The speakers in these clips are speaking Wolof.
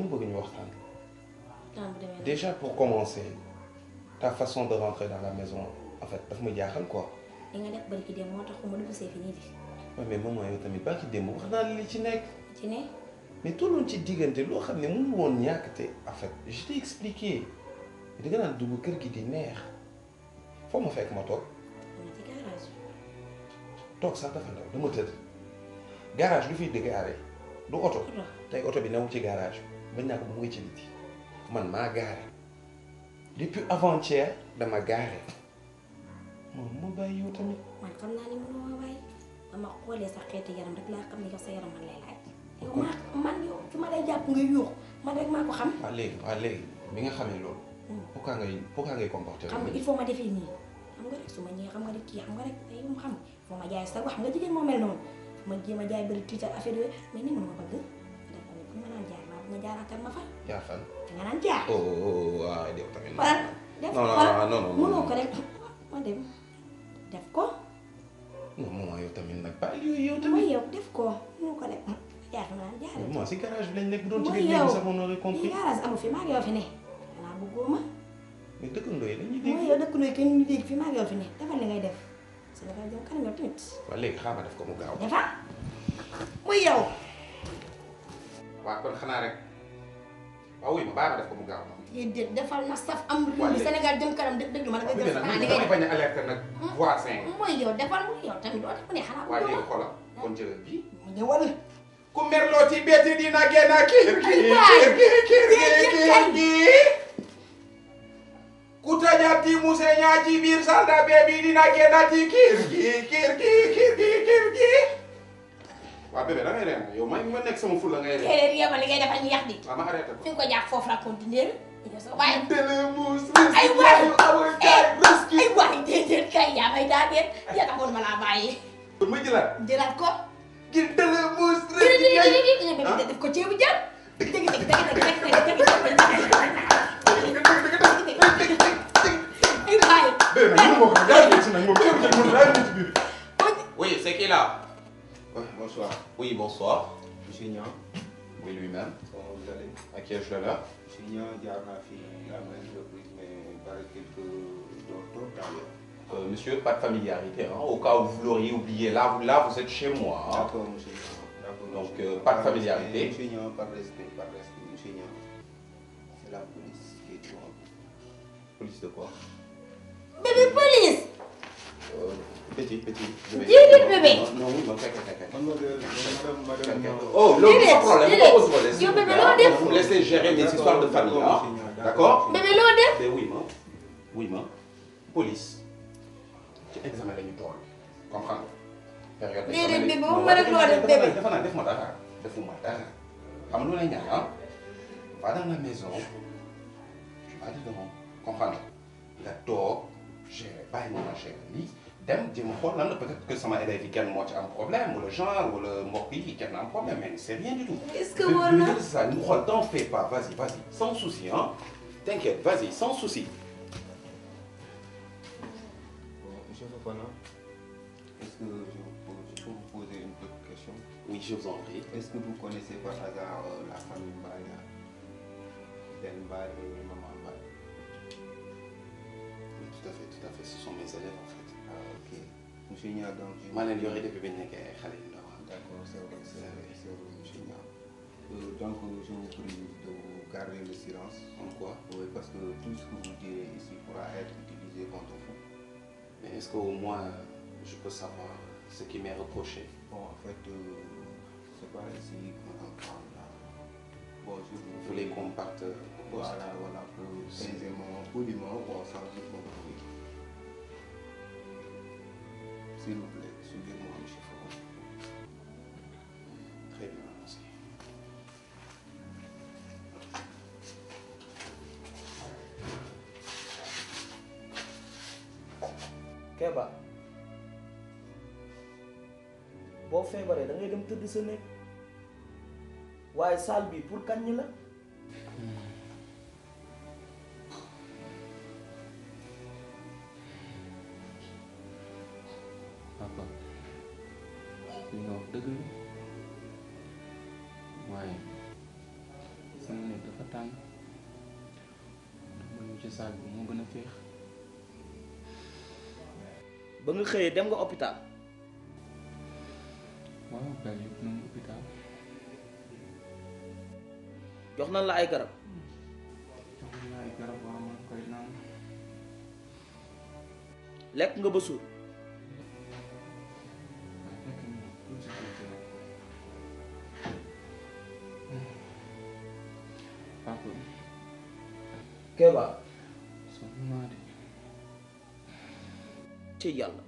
dama bëgg ñu waxtaan temps bu demee déjà pour commencer ta façon de rentrer dans la maison en fait daf ma jaaxal quoi li nga def bari ki dem moo tax ma dugg see fi nii di Ouais, mais maman yow tamit baa ci démb wax naa la li ci nekk ci ne mais tolloon ci diggante loo xam ne mënu woon ñàkk te en fait je t'ai expliqué da nga naan dugg kër gi di neex foo ma fekk ma toog ma ci garage toog sax dafa ndaw dama tëdd garage lu fiy di gaare du oto bi oto tey oto bi newul ci garage bañ naa ko mu ngi ci biti man maa gaare depuis avant-hier dama gaare moom ma bàyyi yow tamit man xam naa ni mënoo ma bàyyi ba ma xoolee sa xeetu yaram rek laa xam ne yow sa yaram man lay laaj yow maa man yow fi ma lay jàpp nga yuux man rek maa ko xam waaw léegi waaw léegi bi nga xamee loolu pourquoi ngay pourquoi ngay comporter xam nga il faut ma defee nii xam nga rek su ma ñëwee xam nga rek kii xam nga rek ay mu xam il faut ma jaay sa wax xam nga jigéen moo mel noonu ma jéem a jaay bëri tiital affaire yooyu mais ni mënuma bëgg def ko ne fu ma naan jaar maa nga jaaraatal ma fa yaa fan nga naan jaar oh oh oh waaw yow tamit wala def ko non wala non non non mënoo ko rek ma dem def ko non maman yow tamit nag bàyyi yooyu yow mooy tamit yow def ko mënoo ko rek jaar fa ma naan jaar moi si garage bi lañ nekk bu doon ci mooy biir yow léegi sax on aurait fii compris garage amu fi maa ngi yow fi ne xanaa bëggoo ma mais dëkkandoo yi dañuy mooy dégg yow dëkk nooy kenn ñu dégg fii maa ngi yow fi ne defal li ngay def Sénégal jëm kanam yow tamit waaw léegi xaaral ma def ko mu gaaw defa muy yow waaw kon xanaa rek waaw wuy ma bàyyi ma def ko mu gaaw déedéet defal na saf am réew mi Wale. Sénégal jëm kanam dëgg dëgg ma la nga waaw def nag xanaa man li ngay damay def bañ a alerter nag voisin yi mooy yow defal muy yow tamit doo def mu ne xanaa waaye bëggoo léegi xoolal kon jëlal bii ma ñëwal ku merloo ci betti dina génn kiir kiir waay. kiir kiir Déedéet kiir kay. kiir ku tajati muse ñaa ci biir salda bebi dina génn ci kiir kiir kiir kiir kiir kiir kiir kiir waaw bébé da ngay reen yow ma ma nekk sama ful la ngay reen téeréer yebal li ngay defal ñu yax di waaw ma arrêté ko fi nga ko jàpp foofu la continuer waaye Telemus Ay waay. awul jaay rescue ay waay déedéet kay yaa may daa déet yaa taxoon ma laa bàyyi kon ma jëlaat jëlaat ko ngir Telemus déedéet rescue déedéet déedéet def ko ceebu jën dëgg dëgg dëgg dëgg dëgg dëgg ay waay Bébé nag mënu ma ko yaa ngi ci nag moom ceeb ci mun yaa ngi ci biir Oui, c'est qui là Ouais, bonsoir. Oui, bonsoir. Monsieur Niang, Oui, lui-même. comment vous allez À qui ai-je l'honneur Monsieur Niang, jaar naa fi à maintes reprises, mais paraît-il que d'autres d'ailleurs. Euh, monsieur, pas de familiarité. Hein. Au cas où vous l'auriez oublié, là vous, là, vous êtes chez moi. hein. D'accord, monsieur Niang. D'accord. Donc, monsieur euh, Niang. pas de Par familiarité. respect, Monsieur Niang, par respect, par respect. Monsieur Niang, c'est la police qui est devant vous. Police de quoi bébé police euh, Petit, petit. je vais- Dis-le, bébé. Non, non, oui, non, quelqu'un, quelqu'un. Mademoiselle, madame, Quelqu'un. madame. Oh, l'autre, Déedéet, pas de problème. déedéet. Pas de problème, s'il Yow vous bébé, plaît, loo hein. def Vous me laissez gérer mes histoires de famille. hein. monsieur Niang, D'accord bébé loo def Mais oui, ma. Oui, ma. Police. ci examen la ñu toll. comprendre nga. période Déedéet, d'examen bébé, la- waxuma non, rek loo def, dafa bébé. nag dafa nag def ma dara defuma dara xam nga lu lay ñaan ah va dans la maison tu vas dedans comprendre nga toog gérer bàyyi ma ma gérer lii dem jéem a xool lan la peut-être que sama élève yi kenn moo ci am problème wala genre wala mbokk yi kenn am problème mais c'est rien du tout. est-ce que wóor na c'est ça ñu xool t'en fais pas vas-y vas-y sans souci hein t'inquiète vas-y sans souci. Bon, monsieur Fofana, est-ce que je, peux- je peux vous poser une petite question oui je vous en prie. Est-ce que vous connaissez par hasard euh, la famille Mbaye Ben Mbaye et Maman Mbaye Oui, tout à fait tout à fait ce sont mes élèves en fait. Ah, ok. Monsieur Nia, donc, je... maa leen yore depuis bi ñu nekkee xale yu ndaw ah. D'accord, c'est vrai, c'est vrai, c'est vrai, monsieur Nia. Euh, donc, euh, je vous prie de vous garder le silence. En quoi Oui, parce que tout ce que vous direz ici pourra être utilisé contre vous. Mais est-ce qu'au moins je peux savoir ce qui m'est reproché Bon, en fait, euh, c'est pas ici qu'on en parle là. Bon, je vous Vous voulez qu'on parte euh, au poste Voilà, voilà, pour aisément, poliment, bon, sans dire beaucoup de bruit. S'il vous plaît, suivez-moi, monsieur Foucault. Très bien, merci. Keba boo feebaree da ngay dem tëdd sa néeg waaye salle bi pour kañ la papa li nga wax dëgg la waaye fi mu ne tàng man ñu ci saag bi moo gën a féex ba nga xëyee dem nga hôpital waaw père yëpp na mu hôpital jox nañ la ay garab jox nañ la ay garab waa man koy naan lekk nga ba suur waaye fekk na tuuti tuuti rek papa Kéba sonn naa de ci yàlla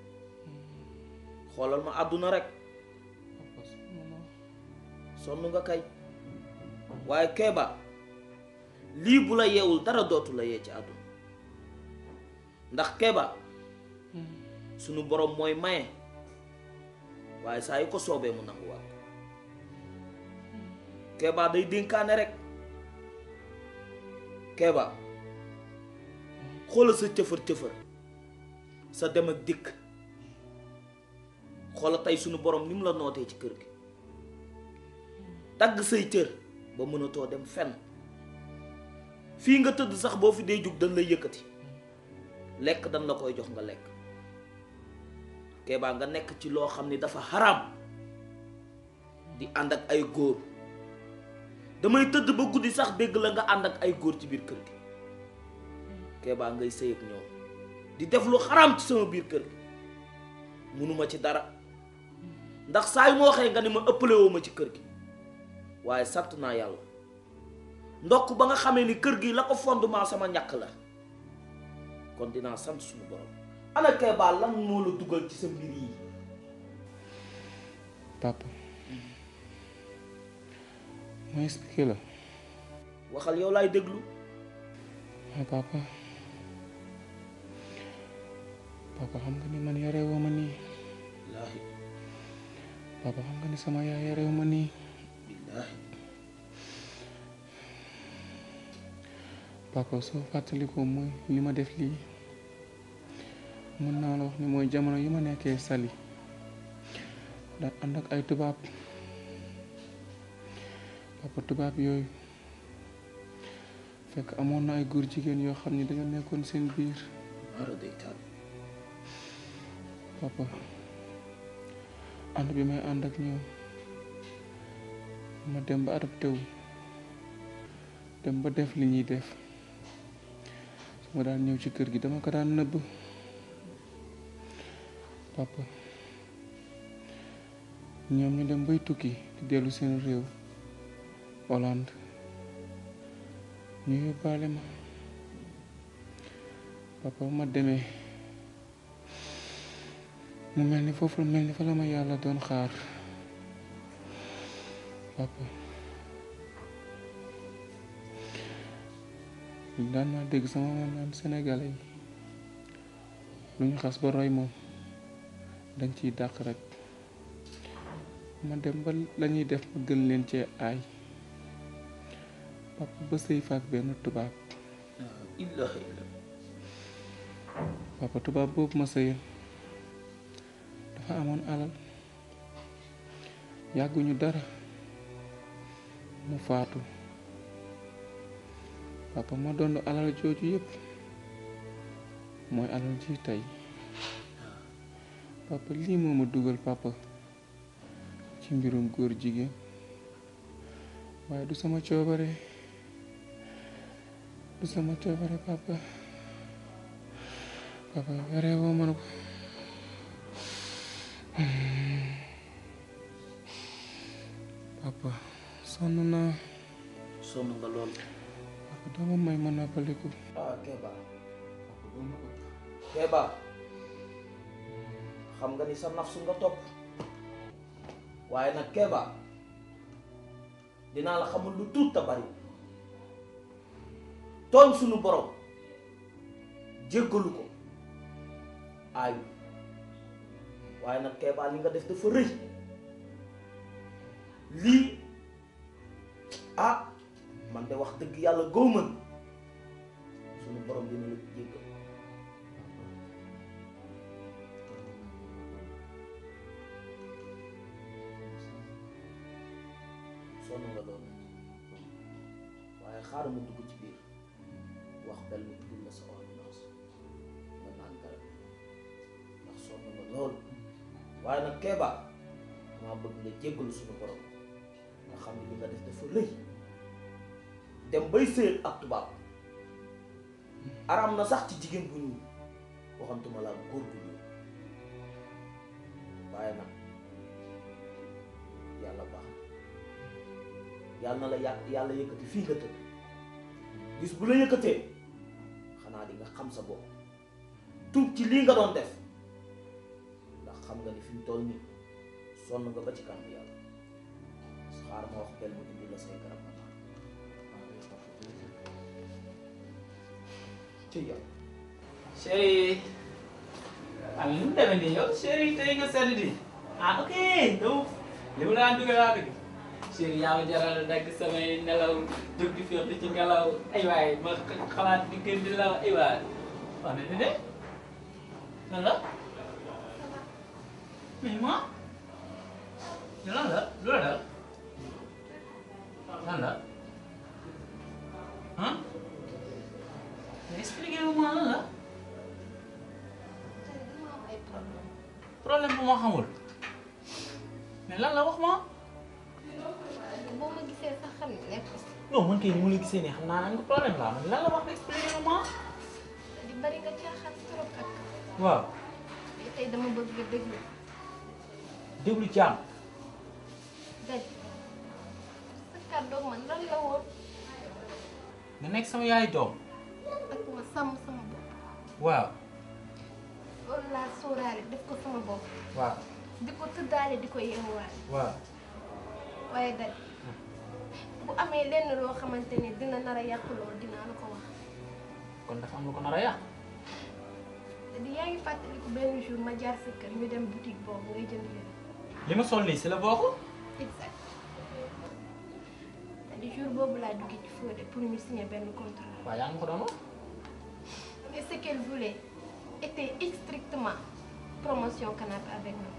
xoolal ma àdduna rek papa sonn naa sonn nga kay waaye Kéba lii bu la yeewul dara dootu la yee ci àdduna ndax Kéba sunu borom mooy maye waaye saa yu ko soobee mu nanguwaat ko Kéba day dénkaane rek Kéba xoola sa cëfër cëfër sa dem ak dikk xoola tey sunu borom ni mu la nootee ci kër gi dagg say cër ba mënatoo dem fenn fii nga tëdd sax boo fi dee jug dañ lay yëkkati lekk dañ la koy jox nga lekk Kéba nga nekk ci loo xam ni dafa xaraam di ànd ak ay góor damay tëdd ba guddi sax dégg la nga ànd ak ay góor ci biir kër gi Kéba ngay sëy ak ñoom di def lu xaraam ci sama biir kër gi munuma ci dara ndax saa yu ma waxee nga ni ma ëppale woo ma ci kër gi waaye sant naa yàlla ndokk ba nga xamee ni kër gi la ko fondement sama ñàkk la kon dinaa sant suñu borom ana Kéba lan moo la dugal ci sa mbir yi papa ma expliqué la waxal yow laay déglu mais papa papa xam nga ni man yare woo ma nii billaahi papa xam nga ni sama yaay yare woo ma nii billaahi papa soo fàttalikoo mooy li ma def lii mën naa la wax ni mooy jamono yi ma nekkee Saly daan ànd ak ay tubaab papa tubaab yooyu fekk amoon na ay góor jigéen yoo xam ni dañoo nekkoon seen biir mara day taal papa ànd bi may ànd ak ñoom ma dem ba adopté wu dem ba def li ñuy def su ma daan ñëw ci kër gi dama ko daan nëbb papa ñoom ñu dem bay tukki di dellu seen réew Hollande ñu yóbbaale ma papa ma demee mu mel ni foofu mel ni fa la ma yàlla doon xaar papa daan naa dégg sama maam naan sénégalais yi lu ñu xas ba roy moom dañ ciy dàq rek ma dem ba la ñuy def ma gën leen cee aay papa ba sëy faak benn tubaab illaahi illa papa tubaab boobu ma sëyal dafa amoon alal yàgguñu dara mu faatu papa ma doon alal jooju yépp mooy alal ji tey papa lii moo ma dugal papa ci mbirum góor jigéen waaye du sama coobare du sama coobare papa papa yore woo ma ko papa sonn naa sonn nga lool papa dama may ma noppaliku ah Kéba Kéba xam nga ni sa nafsu nga topp waaye nag Kéba dinaa la xamul lu tuut te bari tooñ sunu borom jéggalu ko aayu waaye nag Kéba li nga def dafa rëy lii ah man de wax dëgg yàlla góob man sunu borom dina la jéggal sonn nga loolu waaye xaaral ma dugg ci biir wax bel mu indil la sa ordonnance nga naan garab ndax sonn nga lool waaye nag Kéba maa bëgg nga jéggalu suñu borom nga xam ne li nga def dafa rëy dem bay sëy ak tubaab araam na sax ci jigéen bu ñuul waxantuma laa góor bu ñuul waaye nag yàlla baax na yàlla na la yà yàlla yëkkati fii nga tëdd gis bu la yëkkatee xanaa di nga xam sa bopp tuub ci lii nga doon def ndax xam nga ni fi mu toll nii sonn nga ba ci kanam yàlla xaar ma wax bel mu indi la say garab nga naan ci yàlla chéri ah nu mu demee nii yow chéri tey nga sedd di ah ok donc li mu daan dugal laa dëgg chéri yaa ma jaral dagg samay nelaw jóg di féex di ci ngelaw ay waay ma xalaat di gën di law ay waay wax na de lan la mais moi lan la lu la dal lan la ah mais expliquez-moi lan la problème bu ma xamul mais lan la wax ma boo ma gisee sax xam ne nekk non man kay ni mu la gisee nii xam naa am nga problème la man lan la wax expliquez-moi di bari nga caaxaan trop ak waaw mais tey dama bëgg nga déglu déglu jaam daj sa kàddoog man lan la woon nga nekk sama yaay doom ak ma sàmm sama bopp waaw loolu laa sóoraale def ko sama bopp waaw di ko tëddaale di ko yeewaale waaw waaye daj bu amee lenn loo xamante ni dina nar a yàq loolu dinaa la ko wax kon dafa am lu ko nar a yàq te di yaa ngi fàttaliku benn jour ma jaar sa kër ñu dem boutique boobu ngay jënd leen li ma sol nii si la bokk exact te di jour boobu laa duggee ci Fodé pour ñu signer benn contrat waaw yaa ngi ko doon wax mais ce qu'elle voulait était strictement promotion canapé avec nous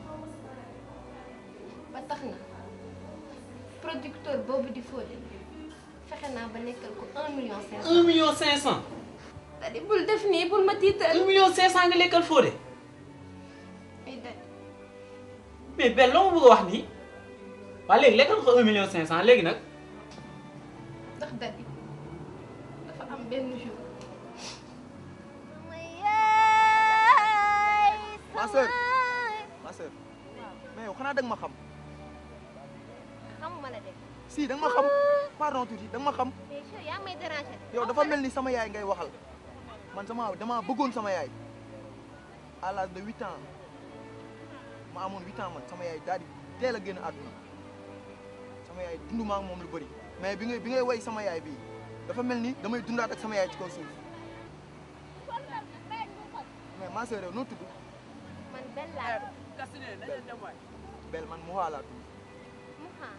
ba tax na producteur boobu di Fodé fexe naa ba nekkal ko un million cinq cent. un million cinq cent c'est-à-dire bul def nii bul ma tiital. un million cinq cent nga lekkal Fodé ay daj mais benn loo ma bëgg a wax nii waa léegi lekkal ko un million cinq cent léegi nag ndax daj dafa am benn jour. ma sœur ma sœur mais yow xanaa da nga ma xam xamuma la de si da nga ma xam pardon tuuti da nga ma xam mais je yaa ngi may déranger. yow dafa mel ni sama yaay ngay waxal man sama dama bëggoon sama yaay à l'âge de huit ans ma amoon huit ans man sama yaay daal di teel a génn àdduna sama yaay dund ma ak moom lu bëri mais bi ngay bi ngay way sama yaay bii dafa mel ni damay dundaat ak sama yaay ci kaw suuf mais ma sœur yow noo tudd man benn laa bel man mu xaalaat mu xaar.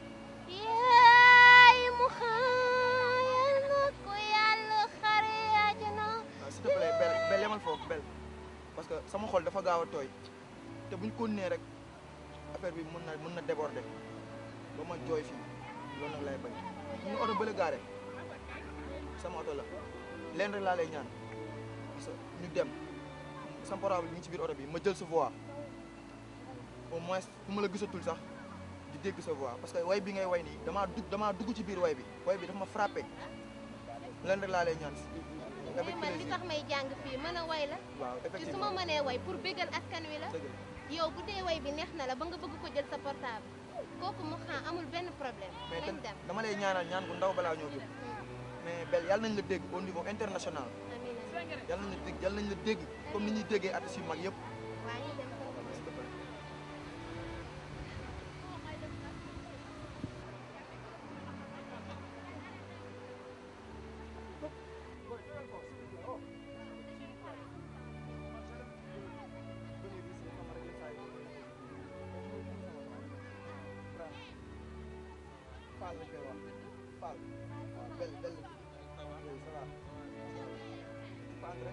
yaay mu xaar yal na ko yàlla xare àjjana. s'il te plaît bel bel yemal foofu bel parce que sama xol dafa gaaw a tooy te buñ ko nee rek affaire bi mën na mën na déborder ba ma jooy fii loolu nag lay bañ ñu oto bële gaare sama oto la leen rek laa lay ñaan parce que ñu dem sama portable bi ngi ci biir oto bi ma jël sa voix au moins fu ma la gisatul sax di dégg sa voix parce que way bi ngay way nii damaa dugg damaa dugg ci biir way bi way bi dafa ma frappé leen rek laa lay ñaan mais avec man li plaisir tax may jàng fii mën a way la. waaw ci su ma effectivement mënee way pour bégal askan wi la. dëgg la yow bu dee way bi neex na la ba nga bëgg ko jël sa portable kooku mu xaa amul benn problème. mais nañ dem dama lay ñaanal ñaan bu ndaw balaa ñoo jóg mais bel yàlla nañ la dégg au niveau international amiin amiin yàlla nañ la dégg yàlla nañ la dégg comme ni ñuy déggee artistes yu mag yëpp waa ñu dem Fall lañ koy wax Fall waaw bel bel la oui ça va Fall rek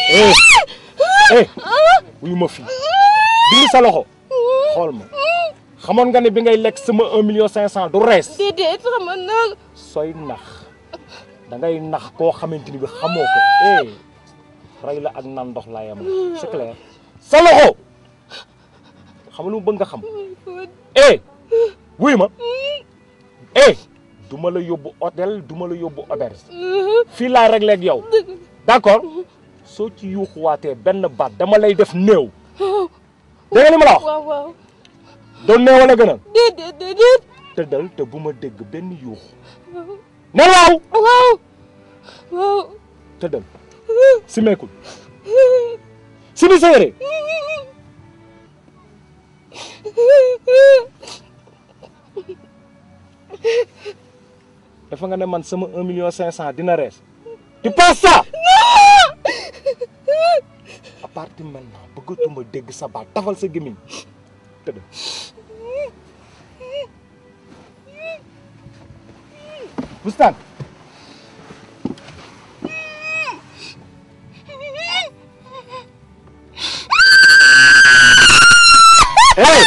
eh eh wuyu ma fii dindi sa loxo xool ma xamoon nga ne bi ngay lekk sama un million cinq cent du rees déedéet xamoon naa ko. sooy nax da ngay nax koo xamante ni bi xamoo ko eh rey la ak naan ndox laa yam c'est clair sa loxo xam nga lu mu bëgg nga xam eh wuyu ma eh du ma la yóbbu hôtel du ma la yóbbu auberge fii laa réglé ak yow d'accord soo ci yuuxuwaatee benn baat dama lay def néew dégg nga li ma la wax waaw waaw. doon néew wala gënal déedéet déedéet. tëddal te bu ma dégg benn yuux ne waaw waaw. waaw. tëddal simeekul simi sa yére dafa nga ne man sama un million cinq cent dina rees tu penses ça à partir maintenant bëggatuma dégg sa baat tafal sa gémmiñ tëddal bustaan hey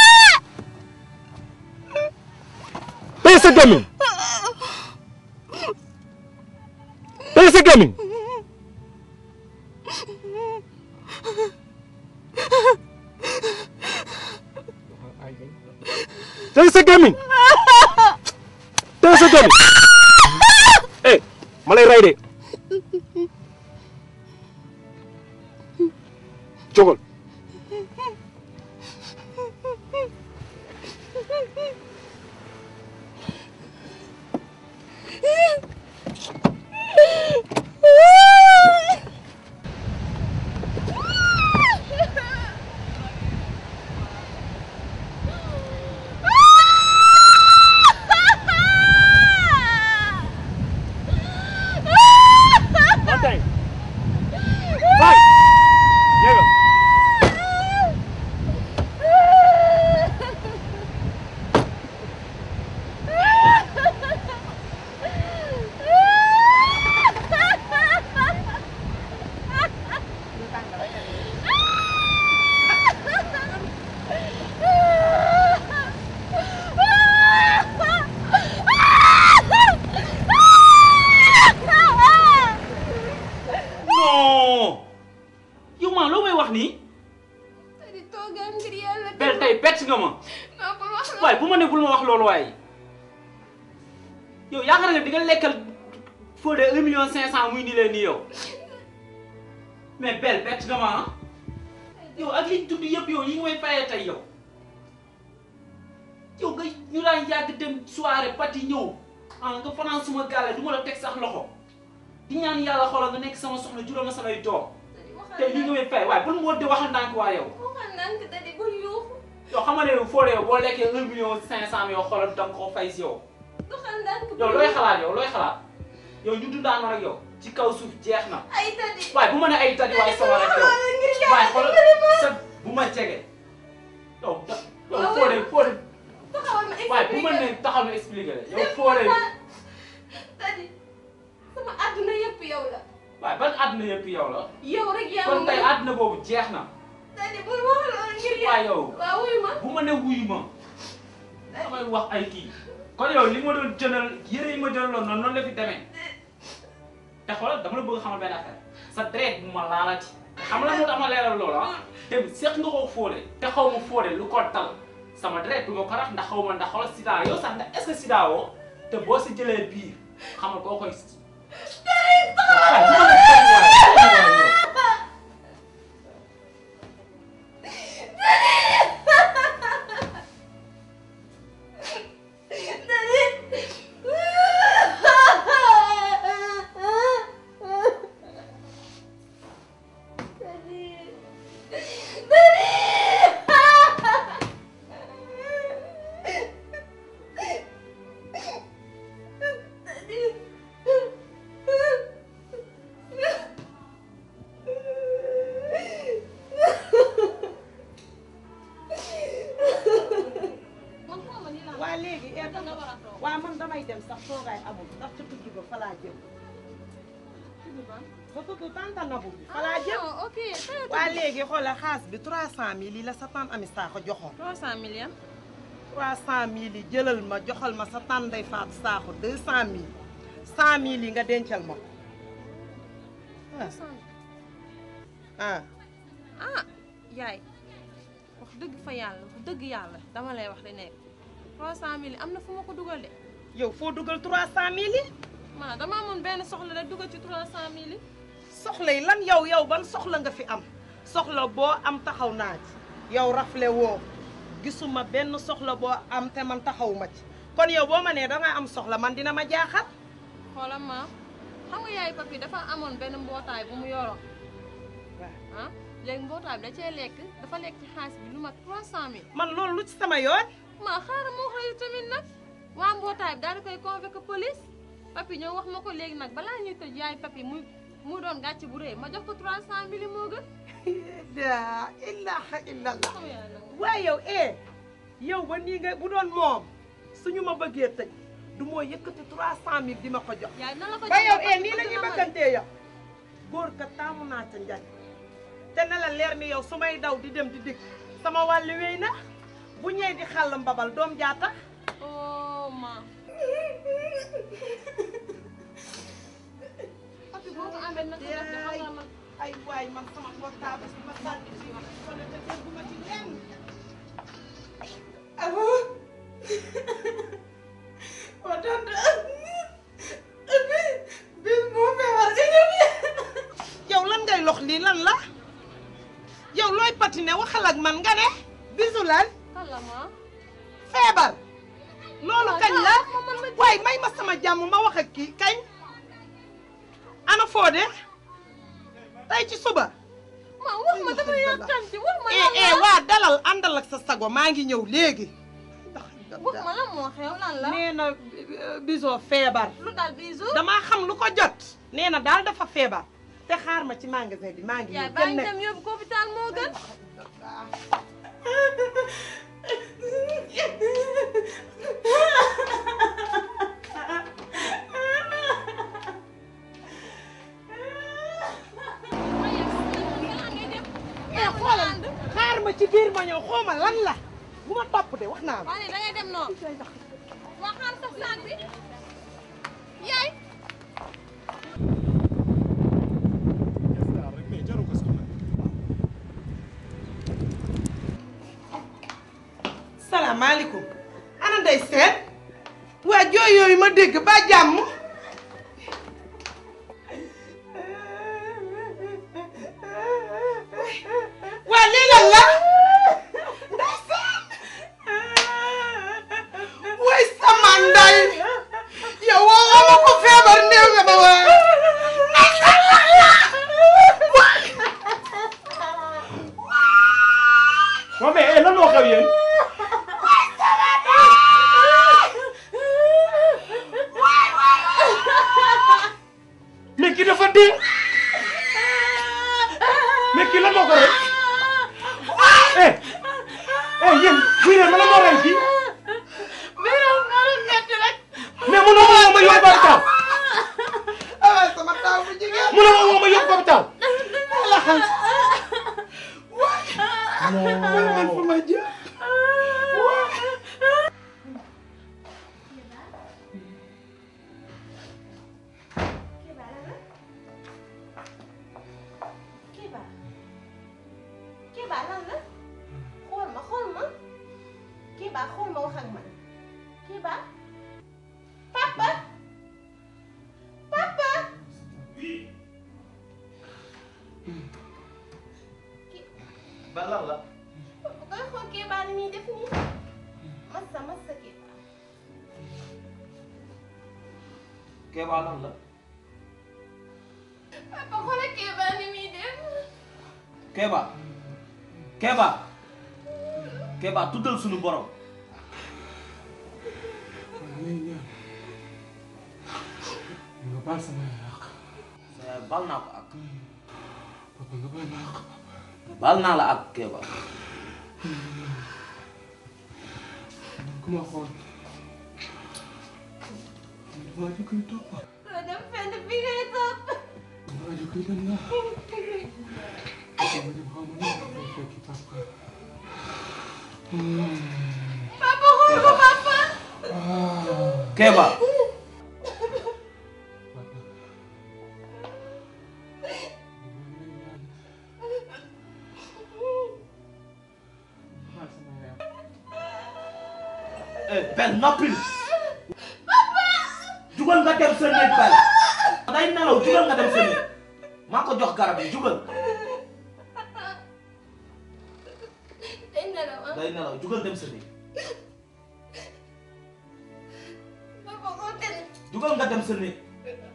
tey sa gémmiñ tey sa gémmiñ tey sa gémmiñ tey sa gémmiñ eh ma lay rey de jógal Manteng. Vai. Llega. non yow maa loo may wax nii di toogal ngir yàlla. bel tey bett nga ma non bul wax loolu. waaye bu ma ne bul ma wax loolu waaye yow yaakaar nga di nga lekkal Fodé un million cinq cent muy nii leen nii yow mais bel bett nga ma ah yow ak liñ tudd yëpp yow yi nga may fayee tey yow yow nga ñu daan yàgg dem soirée party ñëw ah nga fanaan suma gàlle du ma la teg sax loxo di ñaan yàlla xoolal nga nekk sama soxna juróom ma samay doom te li nga may fay waaye bul ma woo di waxal ndànk waa yow waxal ndànk dadi bul yuuxu. yow xam nga ne Fodé yow boo lekkee un million cinq cent yow xoolal danga ko fay si yow waxal ndànk bul yow looy xalaat yow looy xalaat yow ñu dundaanoo rek yow ci kaw suuf jeex na ay dadi. waaye bu ma ne ay tadi waaye sama rek yow ngir waaye yàlla xoolal dimbali ma. sa bu ma jege yow da yow Waaw, Fodé Fodé taxawal ma waaye bu ma expliqué. ne taxaw na expliqué la yow Fodé dadi sama àdduna yëpp yow la. waaye ban àdduna yëpp yow la yow rek yaa kon ma tey mën. àdduna boobu jeex na dadi bul wax loolu ngir yàlla. waaye yow waaw wuyu ma. bu ma ne wuyu ma damay wax ay kii kon yow li ma doon jëndal yére yi ma jëndaloon noonu noonu la fi demee te xoolal dama la bëgg xamal benn affaire sa deret bu ma laalati xam nga lan moo tax ma leeral loolu ah te seq nga ko Fodé te xaw ma Fodé lu ko dal sama deret du ma ko rax ndax xaw ma ndax xoolal sida yow sax ndax est-ce que sida woo te boo si jëlee biir xamal koo koy. waaye bu ma la tooñ waaye, tooñ waaye yow. waa léegi ee waa man damay dem sax toogaay amul ndax ca tukki ba fa laa jëm ba tudd tante Nabou bi fa laa jëm ah ok waa léegi xoolal xaas bi 300000 lii la sa tante Ami Sakho joxoon 300 millions 300000 yi jëlal ma joxal ma sa tante Ndeye Fatou Sakho 200000 100000 yi nga dencal ma ko ah ah yaay wax dëgg fa yàlla wax dëgg yàlla dama lay wax di nekk 300 millions am na fu ma ko dugal de yow foo dugal 300000 yi man dama amoon benn soxla rek dugal ci 300 millions soxla yi lan yow yow ban soxla nga fi am soxla boo am taxaw naa ci yow rafle woo gisuma benn soxla boo am te man taxawuma ci kon yow boo ma nee danga am soxla man dina ma jaaxal xoolal ma xam nga yaay papi dafa amoon benn mbootaay bu mu yoroon ah léegi mbootaay bi da cee lekk dafa lekk ci xaalis bi lu mat 300 mille man loolu lu ci sama yoon maa xaaral moo xëy tamit nag waa mbootaay bi daal di koy convoqué police papi ñëw wax ma ko léegi nag balaa ñuy tëj yaay papi muy mu doon gàcce bu rëy ma jox ko 300 mille moo gën la ilaha illallah waaye yow eh yow ba nii nga bu doon moom suñu ma bëggee tëj du moo yëkkati 300000 di ma ko jox yaay na la ko ba yow joxee eh nii la ñuy bëggantee yow góor ka taamu naa ca njañ te na la leer ni yow su may daw di dem di dikk sama wàllu wéy na bu ñëwee di xàll mbabal doom jaata oh ma papi boo ko amee nag def de xam nga man ay waay man sama portable bi ma sànni fii ma ko ne te dégguma ci lenn allo waa tante bis moo feebar yow lan ngay lox lii lan la yow looy patine waxal ak man nga ne bisu lan kala ma feebar loolu Waaw, kañ la waaw, man ma- waaye may ma sama jàmm ma wax ak kii kañ ana foo de tey ci suba ma wax ma dama yàkkanti wax ma eh lan eh la waa dalal àndal ak sa sago maa ngi ñëw léegi wax ma lan moo xew lan la nee na bisoo feebar lu dal bisu damaa xam lu ko jot nee na daal dafa feebar te xaar ma ci magasin bi maa ngi yaay ñëw baa kenn ngi nekk dem yóbbu ko hôpital moo gën eh xoolal xaar ma ci biir ma ñëw xooma lan la bu ma topp de wax naa la waa nii da ngay dem noonu waa xaar sa saag bi yaay salaamaaleykum ana ndey seet waa jooy yooyu ma dégg ba jàmm waa lii lan la ndey seet way sama nday yow woo nga ma ko feebar néew nga ma waa ndey seet lan la non mais eh lan moo xew yéen mais kii dafa dee mais kii lan moo ko rey eh eh yéen buy leen ma la moo rey kii mais mënoo ma woo ma yóbbu hôpital ah sama taw bu jigéen mënoo ma woo ma yóbbu hôpital man fu ma jëm Kiba Kiba lan la xool ma xool ma Kiba xool ma wax ak man Kiba papa papa ba lan la bu koy xool Kiba ni muy def nii massa massa Kiba Kéba lan la papa xoolal Kiba ni muy def Kéba Kéba Kéba tuddal sunu borom nga baal sama yàq sa yaay bal naa ko ak papa nga baal ma yàq bal naa la ak Kéba man ku ma xool man damaa di koy topp doo dem fenn fi ngay topp rajo kii lan la papa ma dem xaw ma nan la koy fekki papa Papa xool ko papa. Kéba eh Bel noppil jugal nga dem sa néeg Bel day nelaw jugal nga dem sa néeg maa ko jox garab yi jugal Day nelaw ah. day nelaw jugal dem sa néeg Papa continue. jugal nga dem sa néeg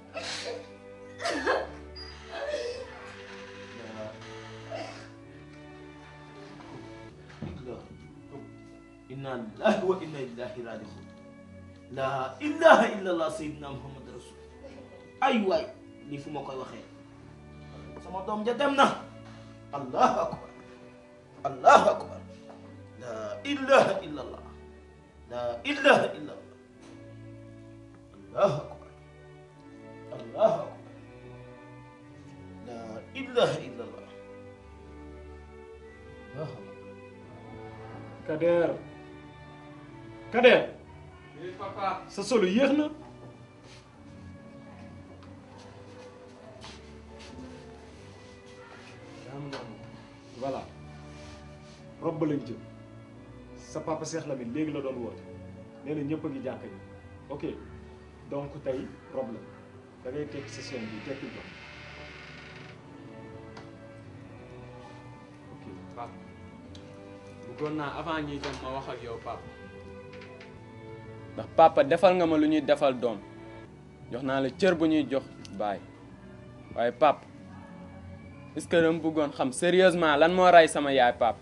inna lillahi wa inna ilayhi raji'un la ilaha illallah sayyidina muhammad rasul ay waay lii fu ma koy waxee sama doom ja dem na allahu akbar allahu akbar la ilaha illallah la ilaha illallah allahu akbar allahu akbar la ilaha illallah allahu akbar Kader Kader eh papa sa solo yéex na voilà rob ba lañ jëm sa papa Cheikh Lamine léegi la doon woote nee na ñëpp a ngi jàkka ji ok donc tey rob la da ngay tekki sa chaîne bi tekki ko ok papa bëggoon naa avant ñuy dem ma wax ak yow papa ndax papa defal nga ma lu ñuy defal doom jox naa la cër bu ñuy jox baay waaye papa est-ce que dama bëggoon xam sérieusement lan moo rey sama yaay papa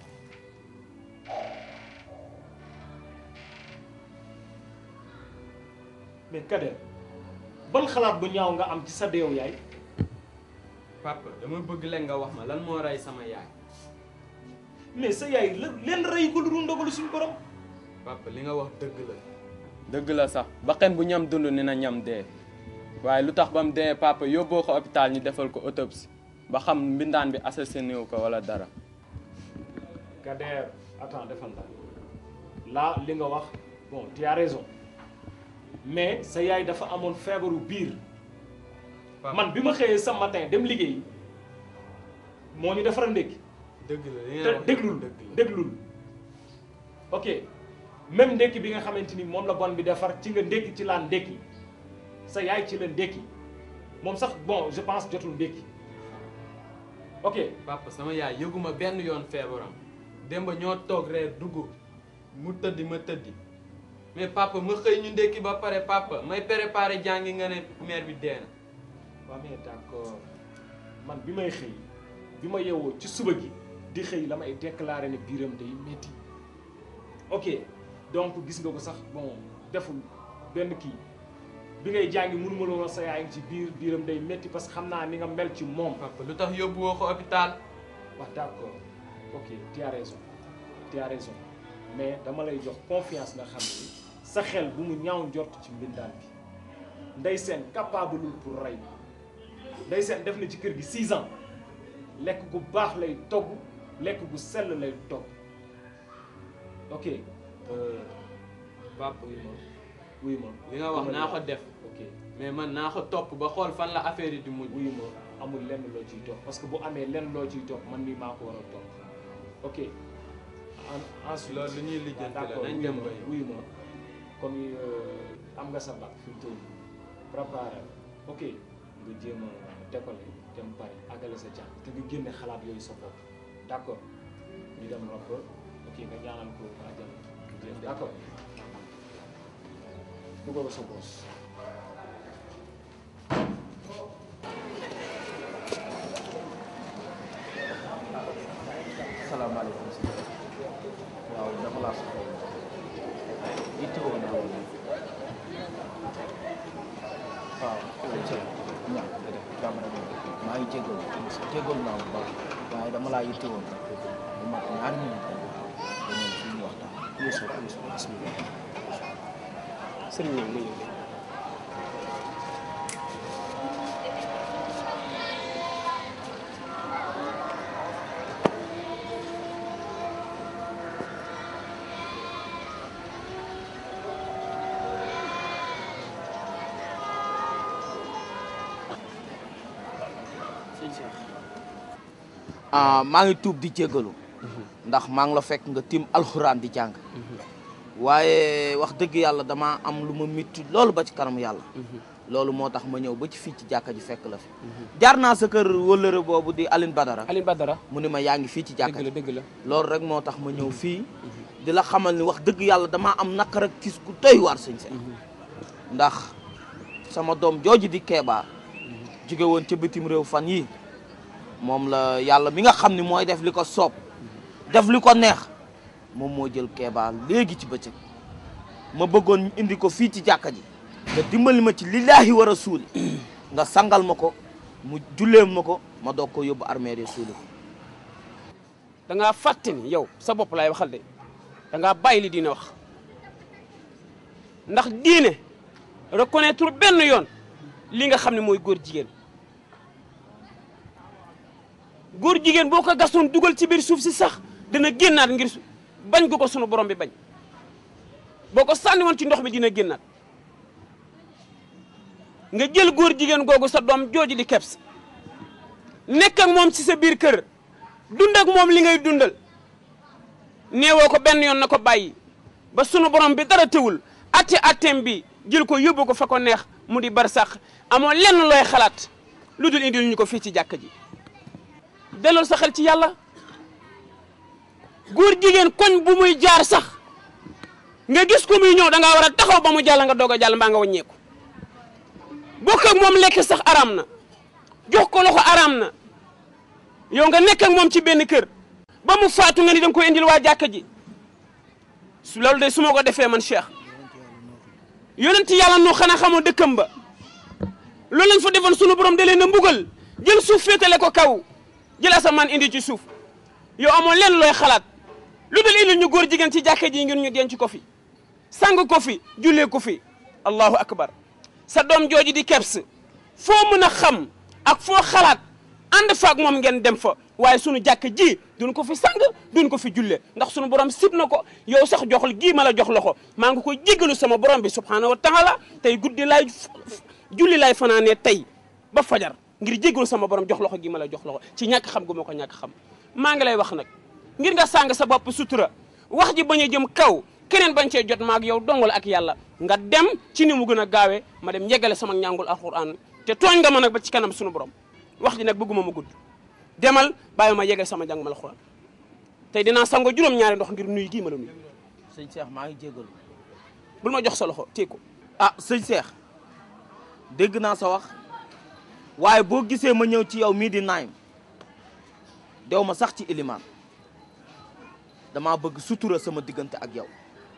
mais Kader ban xalaat bu ñaaw nga am ci sa deew yaay papa dama bëgg leen nga wax ma lan moo rey sama yaay mais sa yaay la leen rey ko lu dul ndogalu suñu borom papa li nga wax dëgg la dëgg la sax bakkan bu ñam dund ni na ñam dee waaye lu tax ba mu dee papa yóbboo ko hôpital ñu defal ko autopsie ba xam mbindaan bi assassiné wu ko wala dara Kader attends defal la là li nga wax bon tu as raison mais sa yaay dafa amoon feebaru biir man bi ma xëyee sa matin dem liggéey moo ñu defara ndékki dëgg la li te déglul déglul ok même ndékki bi nga xamante ni moom la bon bi defar ci nga ndékki ci laan ndékki sa yaay ci la ndékki moom sax bon je pense jotul ndékki ok papa sama yaay yëguma benn yoon feebaram démb ñoo toog reer dugg mu tëddi ma tëddi mais papa ma xëy ñu ndékki ba pare papa may préparé jàngi nga ne mère bi dee na waaw mais d'accord man bi may xëy bi ma yeewoo ci suba gi di xëy la may déclaré ne biiram day métti ok donc gis nga ko sax bon deful benn kii bi ngay jàngi mënuma la woon sa yaay ngi ci biir biiram day métti parce que xam naa ni nga mel ci moom. papa lu tax yóbbu woo ko hôpital. waaw d'accord ok tu as raison tu as raison mais dama lay jox confiance nga xam ni sa xel bu mu ñaaw njort ci mbindaan bi ndey seen capable pour rey ndey seen def na ci kër gi 6 ans lekk gu baax lay togg lekk gu sell lay togg ok. papa wuy ma wuy ma li nga wax naa ko def ok mais man naa ko topp ba xool fan la affaire yi di mujj wuy ma amul lenn loo ciy topp parce que bu amee lenn loo ciy topp man mii maa ko war a topp ok en ensuite loolu lu ñuy lijjanti la d'accord nañ dem ba wuy ma comme am nga sa bac fi mu toll nii préparé ok nga jéem a décoller dem Paris àggale sa jàng te nga génne xalaat yooyu sa bopp d'accord ñu dem rob ok nga ñaanal ko àjjana jéem d'accord dugal ko sa boos salaamaaleykum si waaw dama laa soxla yitte woon naa woon waaw ñàkk nga def jàmm rek maa ngi jégalu jégalu naa bu baax waaye dama laa yitte woon bu mat ñaari minute rek dañoo fi ñu waxtaan Youssou Youssou bismillah sëriñ bi nga ah maa ngi tuub di jéggalu ndax maa ngi la fekk nga tim alxuraan di jàng waaye wax dëgg yàlla dama am lu ma mitti loolu ba ci kanam yàlla loolu moo tax ma ñëw ba ci fii ci jàkka ji fekk la fi jaar naa sa kër wëllëre boobu di Aline Badara Aline Badara mu ni ma yaa ngi fii ci jàkka dëgg la ji dëgg la loolu rek moo tax ma ñëw fii di la xamal ni wax dëgg yàlla damaa am naqar ak kis ku doy waar sëñ Seex ndax sama doom jooju di Kéba jóge woon ca bitim réew fan yi moom la yàlla mi nga xam ni mooy def li ko soob def li ko neex moom moo jël Kéba léegi ci bëccëg ma bëggoon ñu indi ko fii ci jàkka ji nga dimbali ma ci lillaahi wa rasuuli nga sangal ma ko mu jullee ma ko ma doog ko yóbbu armée de suuli ko da ngaa fàtte ni yow sa bopp laay waxal de da ngaa bàyyi li diine wax ndax diine reconnaître benn yoon li nga xam ne mooy góor jigéen góor jigéen boo ko gasoon dugal ci biir suuf si sax dana génnaat ngir su- bañ gu ko sunu borom bi bañ boo ko sànni woon ci ndox mi dina génnaat nga jël góor jigéen googu sa doom jooju di keps nekk ak moom ci sa biir kër dund ak moom li ngay dundal neewoo ko benn yoon na ko bàyyi ba sunu borom bi dara tëwul atte atteem bi jël ko yóbbu ko fa ko neex mu di bar sax amoo lenn looy xalaat lu dul indil ñu ko fii ci jàkka ji delloo sa xel ci yàlla góor jigéen koñ bu muy jaar sax nga gis ko muy ñëw da ngaa war a taxaw ba mu jàll nga doog a jàll mbaa nga wàññeeku bokk ak moom lekk sax araam na jox ko loxo araam na yow nga nekk ak moom ci benn kër ba mu faatu nga ni da nga koy indil waa jàkka ji su loolu de su ma ko defee man Cheikh yonent yàlla nu xanaa xamoo dëkkam ba loolu lañ fa defoon sunu borom da leen a mbugal jël suuf féetale ko kaw jël asamaan indi ci suuf yow amoo lenn looy xalaat lu dul indil ñu góor jigéen ci jàkka ji ngir ñu denc ko fi sang ko fi jullee ko fi allahu akbar sa doom jooju di keps foo mën a xam ak foo xalaat ànd faak moom ngeen dem fa waaye sunu jàkk ji duñ ko fi sang duñ ko fi julle ndax sunu borom sib na ko yow sax joxul gii ma la jox loxo maa ngi koy jéggalu sama borom bi subhanahu wa taala tey guddi laay julli laay fanaanee tey ba fajar ngir jéggalu sama borom jox loxo gii ma la jox loxo ci ñàkk xam gu ma ko ñàkk xam maa ngi lay wax nag ngir nga sàng sa bopp sutura wax ji bañ a jëm kaw keneen bañ cee jot maag yow dongal ak yàlla nga dem ci ni mu gën a gaawee ma dem yeggale sama ñàngul alquran te tooñ nga ma nag ba ci kanam sunu borom wax ji nag bëgguma ma gudd demal bàyyi ma yeggale sama njàng ma alquran tey dinaa sango juróom-ñaari ndox ngir nuyu gii ma la nuyu sëñ Cheikh maa ngi jégalu bul ma jox sa loxo téye ko ah sëñ Cheikh dégg naa sa wax waaye boo gisee ma ñëw ci yow mii di naayim dew ma sax ci ilimaan damaa bëgg sutura sama diggante ak yow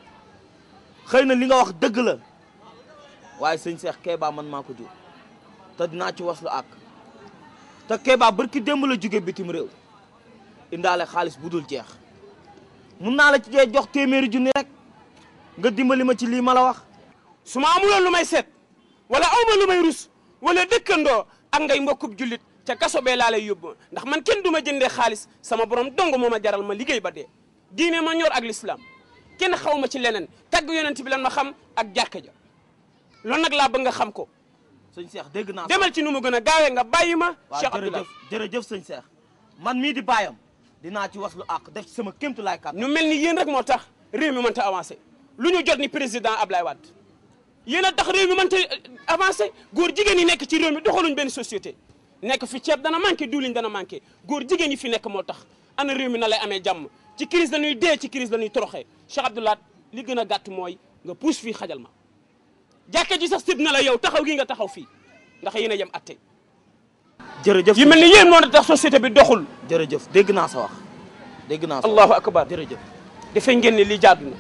xëy na li nga wax dëgg la waaye sëñ Cheikh Kéba man maa ko jur te dinaa ci waslu ak te Kéba barki démb la jóge bitim réew indaale xaalis bu dul jeex mun naa la ci jee jox téeméeri junni rek nga dimbali ma ci lii ma la wax su ma amuloon lu may seet wala awma lu may rus wala dëkkandoo ak ngay mbokkub jullit ca kaso bee laa lay yóbbu ndax man kenn du ma jëndee xaalis sama borom dong moo ma jaral ma liggéey ba dee diine ma ñor ak l'islam kenn xaw ma ci leneen tagg yonent bi lan ma xam ak jàkka ja loolu nag laa bëgg nga xam ko sëñ Cheikh dégg naa demal ci nu mu gën a gaawee nga bàyyi ma waaw Cheikh Abdoulaye jërëjëf jërëjëf sëñ Cheikh man mii di bàyyam dinaa ci waslu àq def ci sama kémtu laay kat ñu mel ni yéen rek moo tax réew mi mënta avancé lu ñu jot ni président Ablaye Wade yéen a tax réew mi mënta avancé góor jigéen yi nekk ci réew mi doxaluñ benn société nekk fi ceeb dana manqué diwlin dana manqué góor jigéen yi fi nekk moo tax ana réew mi na lay amee jàmm ci crise lañuy dee ci crise lañuy toroxee Cheikh Abdoulaye li gën a gàtt mooy nga pousse fii xajal ma jàkka ji sax sib na la yow taxaw gi nga taxaw fii ndax yéen a yem atte jërëjëf yi mel ni yéen moo tax société bi doxul jërëjëf dégg naa sa wax dégg naa sa wax allahu akbar jërëjëf dafay ngeen ne lii jaadu na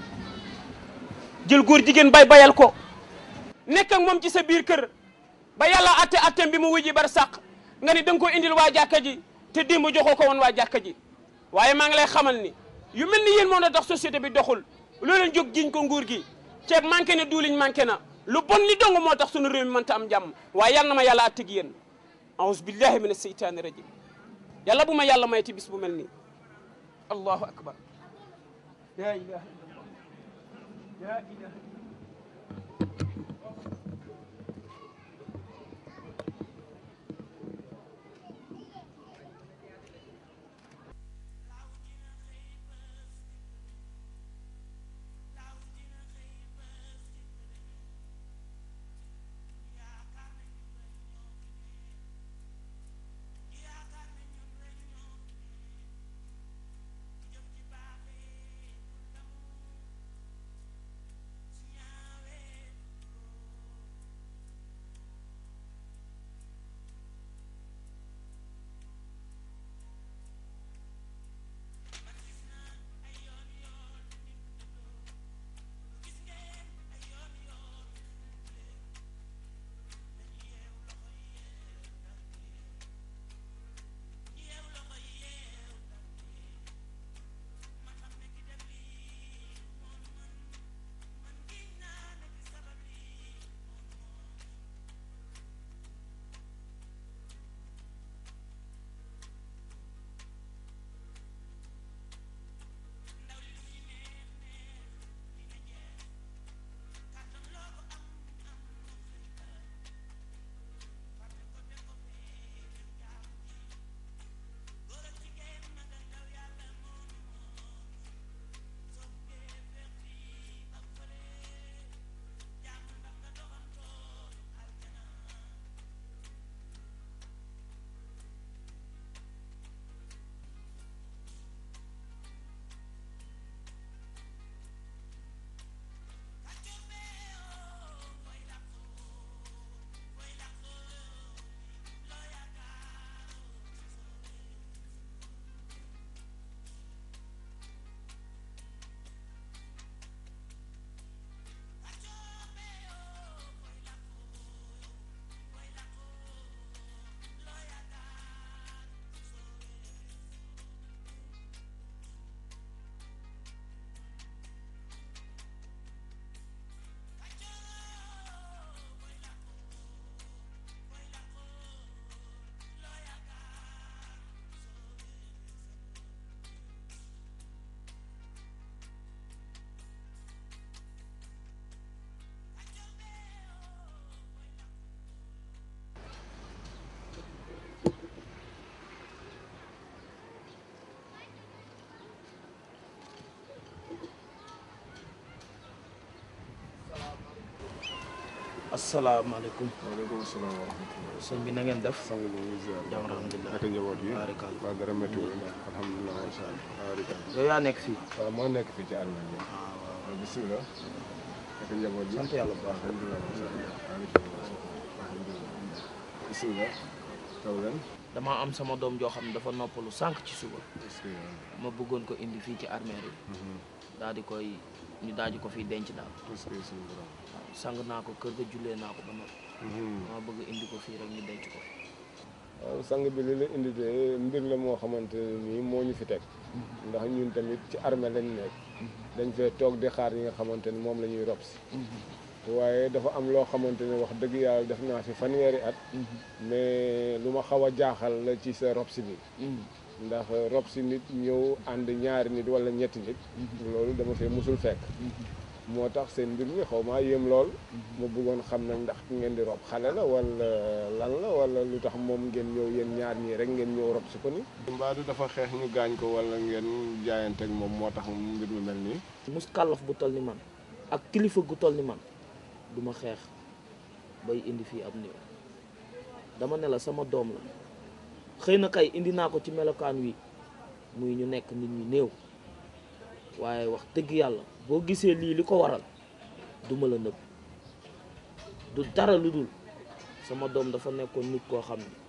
jël góor jigéen bay bayal ko nekk ak moom ci sa biir kër ba yàlla atte atteem bi mu wuji bar sàq nga ni da nga ko indil waa jàkka ji te démb joxoo ko woon waa jàkka ji waaye maa ngi lay xamal ni yu mel ni yéen moo na tax société bi doxul loo leen jóg jiñ ko nguur gi ceeb manqué na duuliñ manqué na lu bon li dong moo tax sunu réew mi mënta am jàmm waaye yal na ma yàlla atte gi yéen aouzu billahi min aseytaani rajim yàlla bu ma yàlla mayti bis bu mel nii allahu akbar la ilaha illallah la ilaha asalaamaaleykum waaleykum salaam wa rahmatulah. sëñ bi na ngeen def sang bi ñu ngi ziar. jàmm alhamdulilah naka njaboot yi. Barikal. waaw dara méttiwul alhamdulilah macha allah. barikal. yow yaa nekk fii waaw moo nekk fii ci armée bi. waaw bisimilah. naka njaboot yi. sant yàlla bu baax alhamdulilah macha allah. barikal. alhamdulilah. bisimilah. taw leen. damaa am sama doom joo xam ne dafa noppalu sànq ci suba est-ce que. ma bëggoon ko indi fii ci armée yi daal di koy ñu daal di ko fiy denc daal est-ce que suñu borom. waaw sang naa ko kër ga jullee naa ko ba noppi ma bëgg indi ko fii rek ñu denc ko fi waaw sang bi li la indi de mbir la moo xamante ne nii moo ñu fi teg ndax ñun tamit ci armée lañ nekk dañ fee toog di xaar yi nga xamante ne moom la ñuy rob si waaye dafa am loo xamante ne wax dëgg yàlla def naa fi fanweeri at mais lu ma xaw a jaaxal la ci sa rob si bi ndax rob si nit ñëw ànd ñaari nit wala ñetti nit loolu dama fee musul fekk moo tax seen mbir mi xaw maa yéem lool ma bëggoon xam nag ndax ki ngeen di rob xale la wala lan la wala lu tax moom ngeen ñëw yéen ñaar ñii rek ngeen ñëw rob si ko ni mbaadu dafa xeex ñu gaañ ko wala ngeen jaayante ak moom moo tax mbir mi mel nii mus kàllaf bu toll ni man ak kilifa gu toll ni man du ma xeex bay indi fii ab néew dama ne la sama doom la xëy na kay indi naa ko ci melokaan wi muy ñu nekk nit ñu néew waaye wax dëgg yàlla boo gisee lii li ko waral du ma la nëbb du dara lu dul sama doom dafa nekkoon nit koo xam ne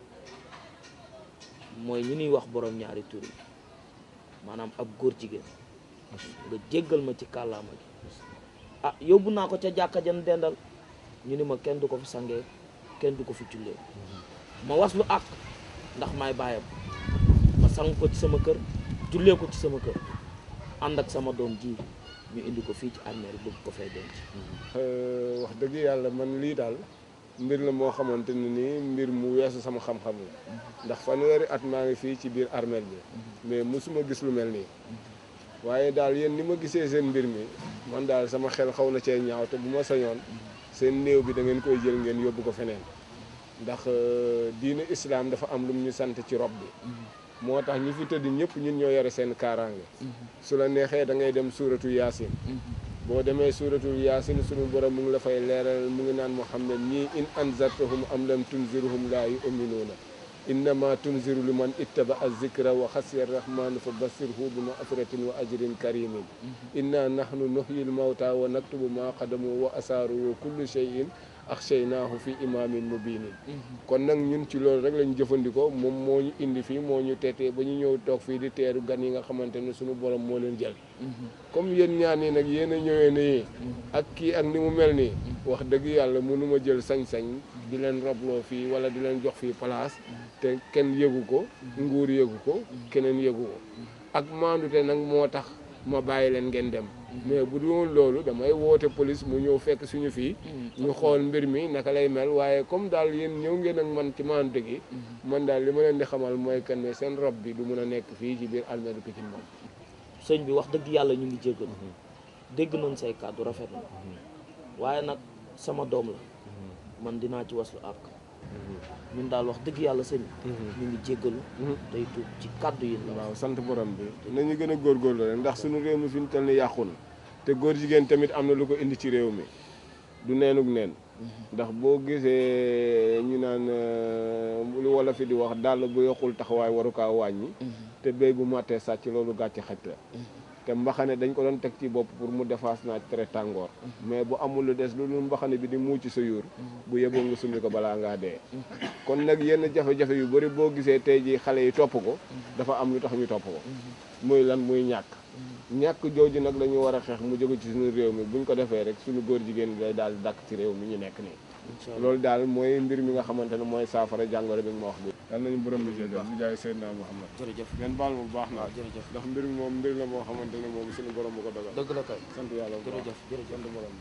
mooy ñu ñuy wax borom ñaari tur yi maanaam ab góor jigéen nga jéggal ma ci kàllaama gi ah yóbbu naa ko ca jàkka jan dendal ñu ni ma kenn du ko fi sangee kenn du ko fi jullee ma was lu àq ndax maay bàyyam ma sang ko ci sama kër jullee ko ci sama kër ànd ak sama doom ji ñu indi ko fii ci armée bëgg ko fay denc wax dëgg yàlla man lii daal mbir la moo xamante ne nii mbir mu weesu sama xam-xam la ndax fanweeri at maa ngi fii ci biir armeel bi mais mosuma gis lu mel nii waaye daal yéen ni ma gisee seen mbir mi man daal sama xel xaw na cee ñaaw te bu ma sañoon seen néew bi da ngeen koy jël ngeen yóbbu ko feneen ndax diine islam dafa am lu mu ñu sant ci rob bi moo tax ñi fi tëdd ñëpp ñun ñoo yore seen kaaraange su la neexee da ngay dem suuratu yaasin boo demee suuratul yaasin sunu borom mu ngi la fay leeral mu ngi naan muhammad ñii in anzartahum am lam tunzirhum laa yu'minuuna innama tunziru liman ittaba azikra wa xasiya rahmanu fa bassirhu bi maghfiratin wa ajrin karimin inna nahnu nuhyi lmawta wa naktubu ma qadamu wa asaaru wa kullu shay'in axshaynaahu fi imaamin mubinin kon nag ñun ci loolu rek lañu jëfandikoo moom moo ñu indi fii moo ñu teetee ba ñu ñëw toog fii di teeru gan yi nga xamante ne suñu borom moo leen jël comme yéen ñaan nii nag yéen a ñëwee nii ak kii ak ni mu mel nii wax dëgg yàlla mënuma jël sañ-sañ di leen robloo fii wala di leen jox fii place te kenn yëgu ko nguur yëgu ko keneen yëgu ko ak maandute nag moo tax ma bàyyi leen ngeen dem mais bu dul loolu damay woote police mu ñëw fekk suñu fii ñu xool mbir mi naka lay mel waaye comme daal yéen ñëw ngeen ak man ci maandute gi man daal li ma leen di xamal mooy que ne seen rob bi du mun a nekk fii ci biir almeeru Pikine moom sëñ bi wax dëgg yàlla ñu ngi jéggal dégg nañ say kàddu rafet na waaye nag sama doom la man dinaa ci waslu àq ñun daal wax dëgg yàlla sëñ ñu ngi jéggalu tey tuub ci kàddu yi la waaw sant borom bi nañu gën a góorgóorlu rek ndax suñu réew mi fi ñu toll ni yàqu na te góor jigéen tamit am na lu ko indi ci réew mi du neenug neen ndax boo gisee ñu naan lu wala fi di wax dàll bu yokkul taxawaay waru kaa wàññi te béy bu màttee sàcc loolu gàcce xaj la te mbaxane dañ ko doon teg ci bopp pour mu defaas naaj tere tàngoor mais bu amul lu des lu dul mbaxane bi di muuc sa yuur bu yeboo nga summi ko balaa ngaa dee kon nag yenn jafe-jafe yu bëri boo gisee tey ji xale yi topp ko dafa am lu tax ñu topp ko muy lan muy ñàkk ñàkk jooju nag la ñu war a xeex mu jóge ci suñu réew mi buñ ko defee rek suñu góor jigéen day daal di dàkk ci réew mi ñu nekk nii loolu daal mooy mbir mi nga xamante ne mooy saafara jàngoro bi nga ma wax bi yal nañu borom bi jégal bu jaay Seydina Muhammad jërëjëf ngeen baal mu baax na jërëjëf ndax mbir mi moom mbir la moo xamante ne moom suñu borom bu ko dogal dëgg la kay sant yàlla bu baax jërëjëf jërëjëf sant borom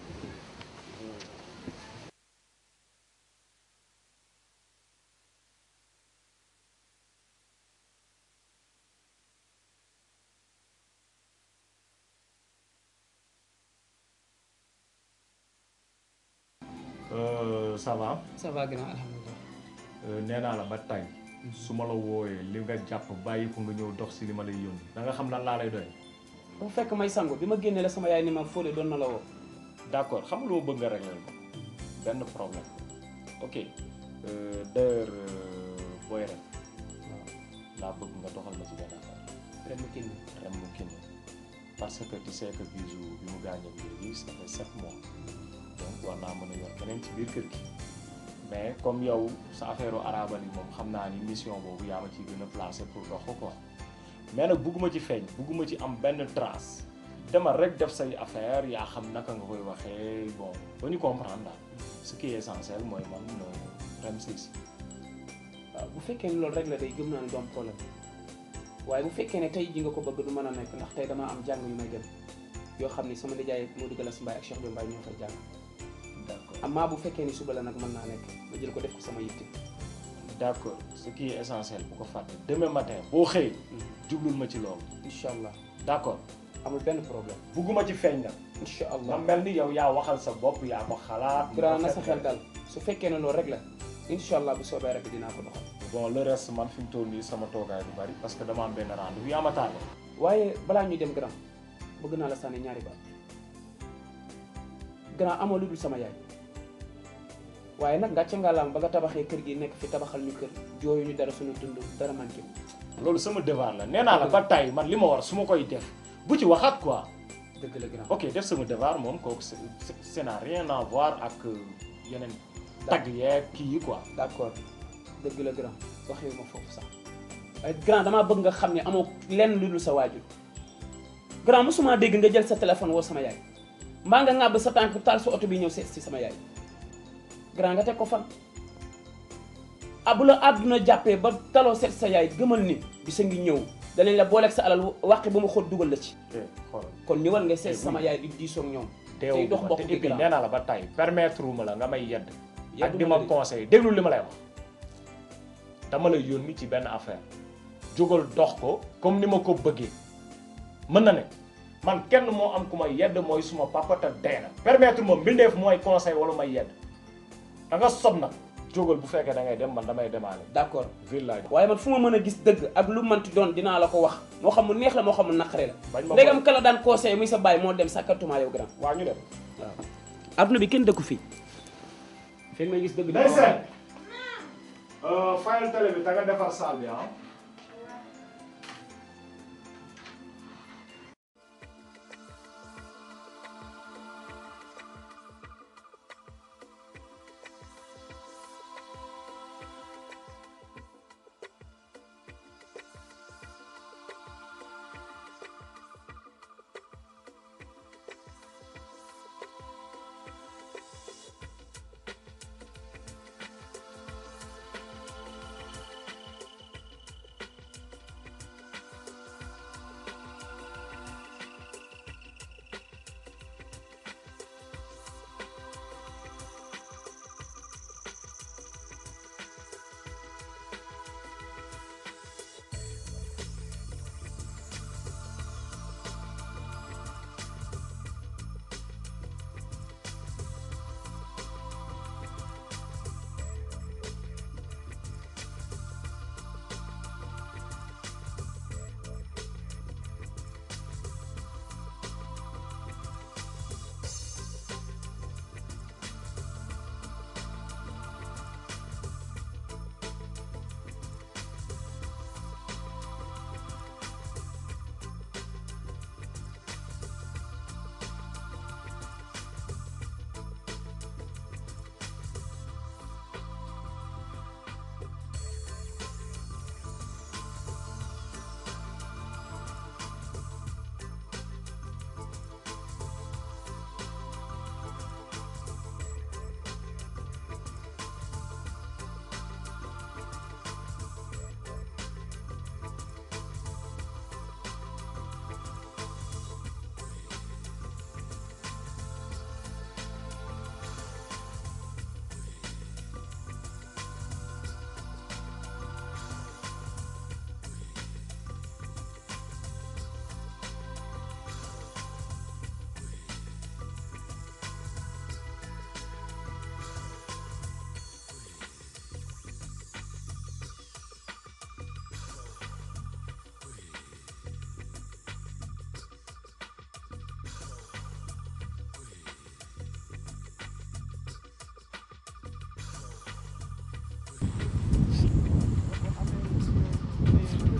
ça va ça va grand alhamdulilah nee naa la ba tey su ma la wooyee li nga jàpp bàyyi ko nga ñëw dox si li ma lay yónni da nga xam lan laa lay doy dafa fekk may sangu bi ma génnee la sama yaay ni ma fóole doon na la woo d'accord xam nga lu ma bëgg nga réglé ko benn problème ok euh, d'ailleurs euh, booy ren waaw laa bëgg nga doxal ma ci benn affaire ren mu kinni rem mu kinni parce que tu sais que Bijou bi mu gaañee léegi ça fait sept mois donc war naa mën a yor keneen ci biir kër gi mais comme yow sa affaire u arabal yi moom xam naa ni mission boobu yaa ma ciy gën a placé pour dox ko quoi mais nag bugguma ci feeñ bugguma ci am benn trace demal rek def say affaire yaa xam naka nga koy waxee bon ba ñu comprendre daal ce qui est essentiel mooy man rem si si waaw bu fekkee ne loolu rek la day gëm naa ne du am problème waaye bu fekkee ne tey ji nga ko bëgg du mën a nekk ndax tey damaa am jàng yu may dem yoo xam ni sama nijaay Modou Galas Mbaye ak Cheikh Bi Mbaye ñoo fay jàng d'accord amaa bu fekkee ni suba la nag mën naa nekk ma jël ko def ko sama yitte d'accord ce qui est essentiel bu ko fàtte demain matin boo xëyee jublul ma ci loolu incha allah d'accord amul benn problème bugguma ci feeñ nag incha ma allah mel ni yow yaa waxal sa bopp yaa ko xalaat grand na sa xel dal su fekkee ne loolu rek la incha allah bu soobee rek dinaa ko doxal bon le reste man fi mu toll nii sama toogaay du bari parce que dama am benn rendez-vous yaa ma tardé waaye balaa ñuy dem grand bëgg naa la sànni ñaari baat grand amoo lu dul sama yaay waaye nag ngàcce ngàllaam ba nga tabaxee kër gi nekk fi tabaxal ñu kër jooyu ñu dara suñu dund dara manqué wu loolu sama devoir la nee naa la ba tey man li ma war su ma koy def bu ci waxaat quoi dëgg la grand ok def sama devoir moom kooku c'est c'est n'a rien à voir ak yeneen tagg yeeg kii yi quoi d'accord dëgg la grand waxee ma foofu sax waaye grand damaa bëgg nga xam ne amoo lenn lu dul sa waajur grand mosuma dégg nga jël sa téléphone woo sama yaay mbaa nga ŋàbb sa tànk taal sa oto bi ñëw seet si sama yaay grand nga teg ko fan ah bu la àdduna jàppee ba taloo seet sa yaay gëmal ni bisa ngi ñëw danañ la booleeg sa alal wàqi ba mu xóot dugal la ci xoolal kon ñëwal nga seet sama yaay di diisoo ak ñoom teew tey dox ma bokk te bi et puis grand nee naa la ba tey permettre ma la nga may yedd ak Yeddu di ma ma la de. conseil déglu li ma lay wax dama lay yónni ci benn affaire jógal dox ko comme ni ma ko bëggee mën na ne man kenn moo am ku may yedd mooy suma papa te dee na permettre ma mbindeef mooy conseil wala may yedd da nga sob nag jógal bu fekkee da ngay dem man damay demaale d'accord village waaye man fu ma mën a gis dëgg ak lu manti doon dinaa la ko wax moo xam mu neex la moo xam mu naqare la bañ ma ndegam kala daan conseil muy sa baay moo dem sàkkatuma yow grand waa ñu dem waaw adduna bi kenn dëkku fii fekk may gis dëgg day seet fayal télé bi te nga defar salle bi ah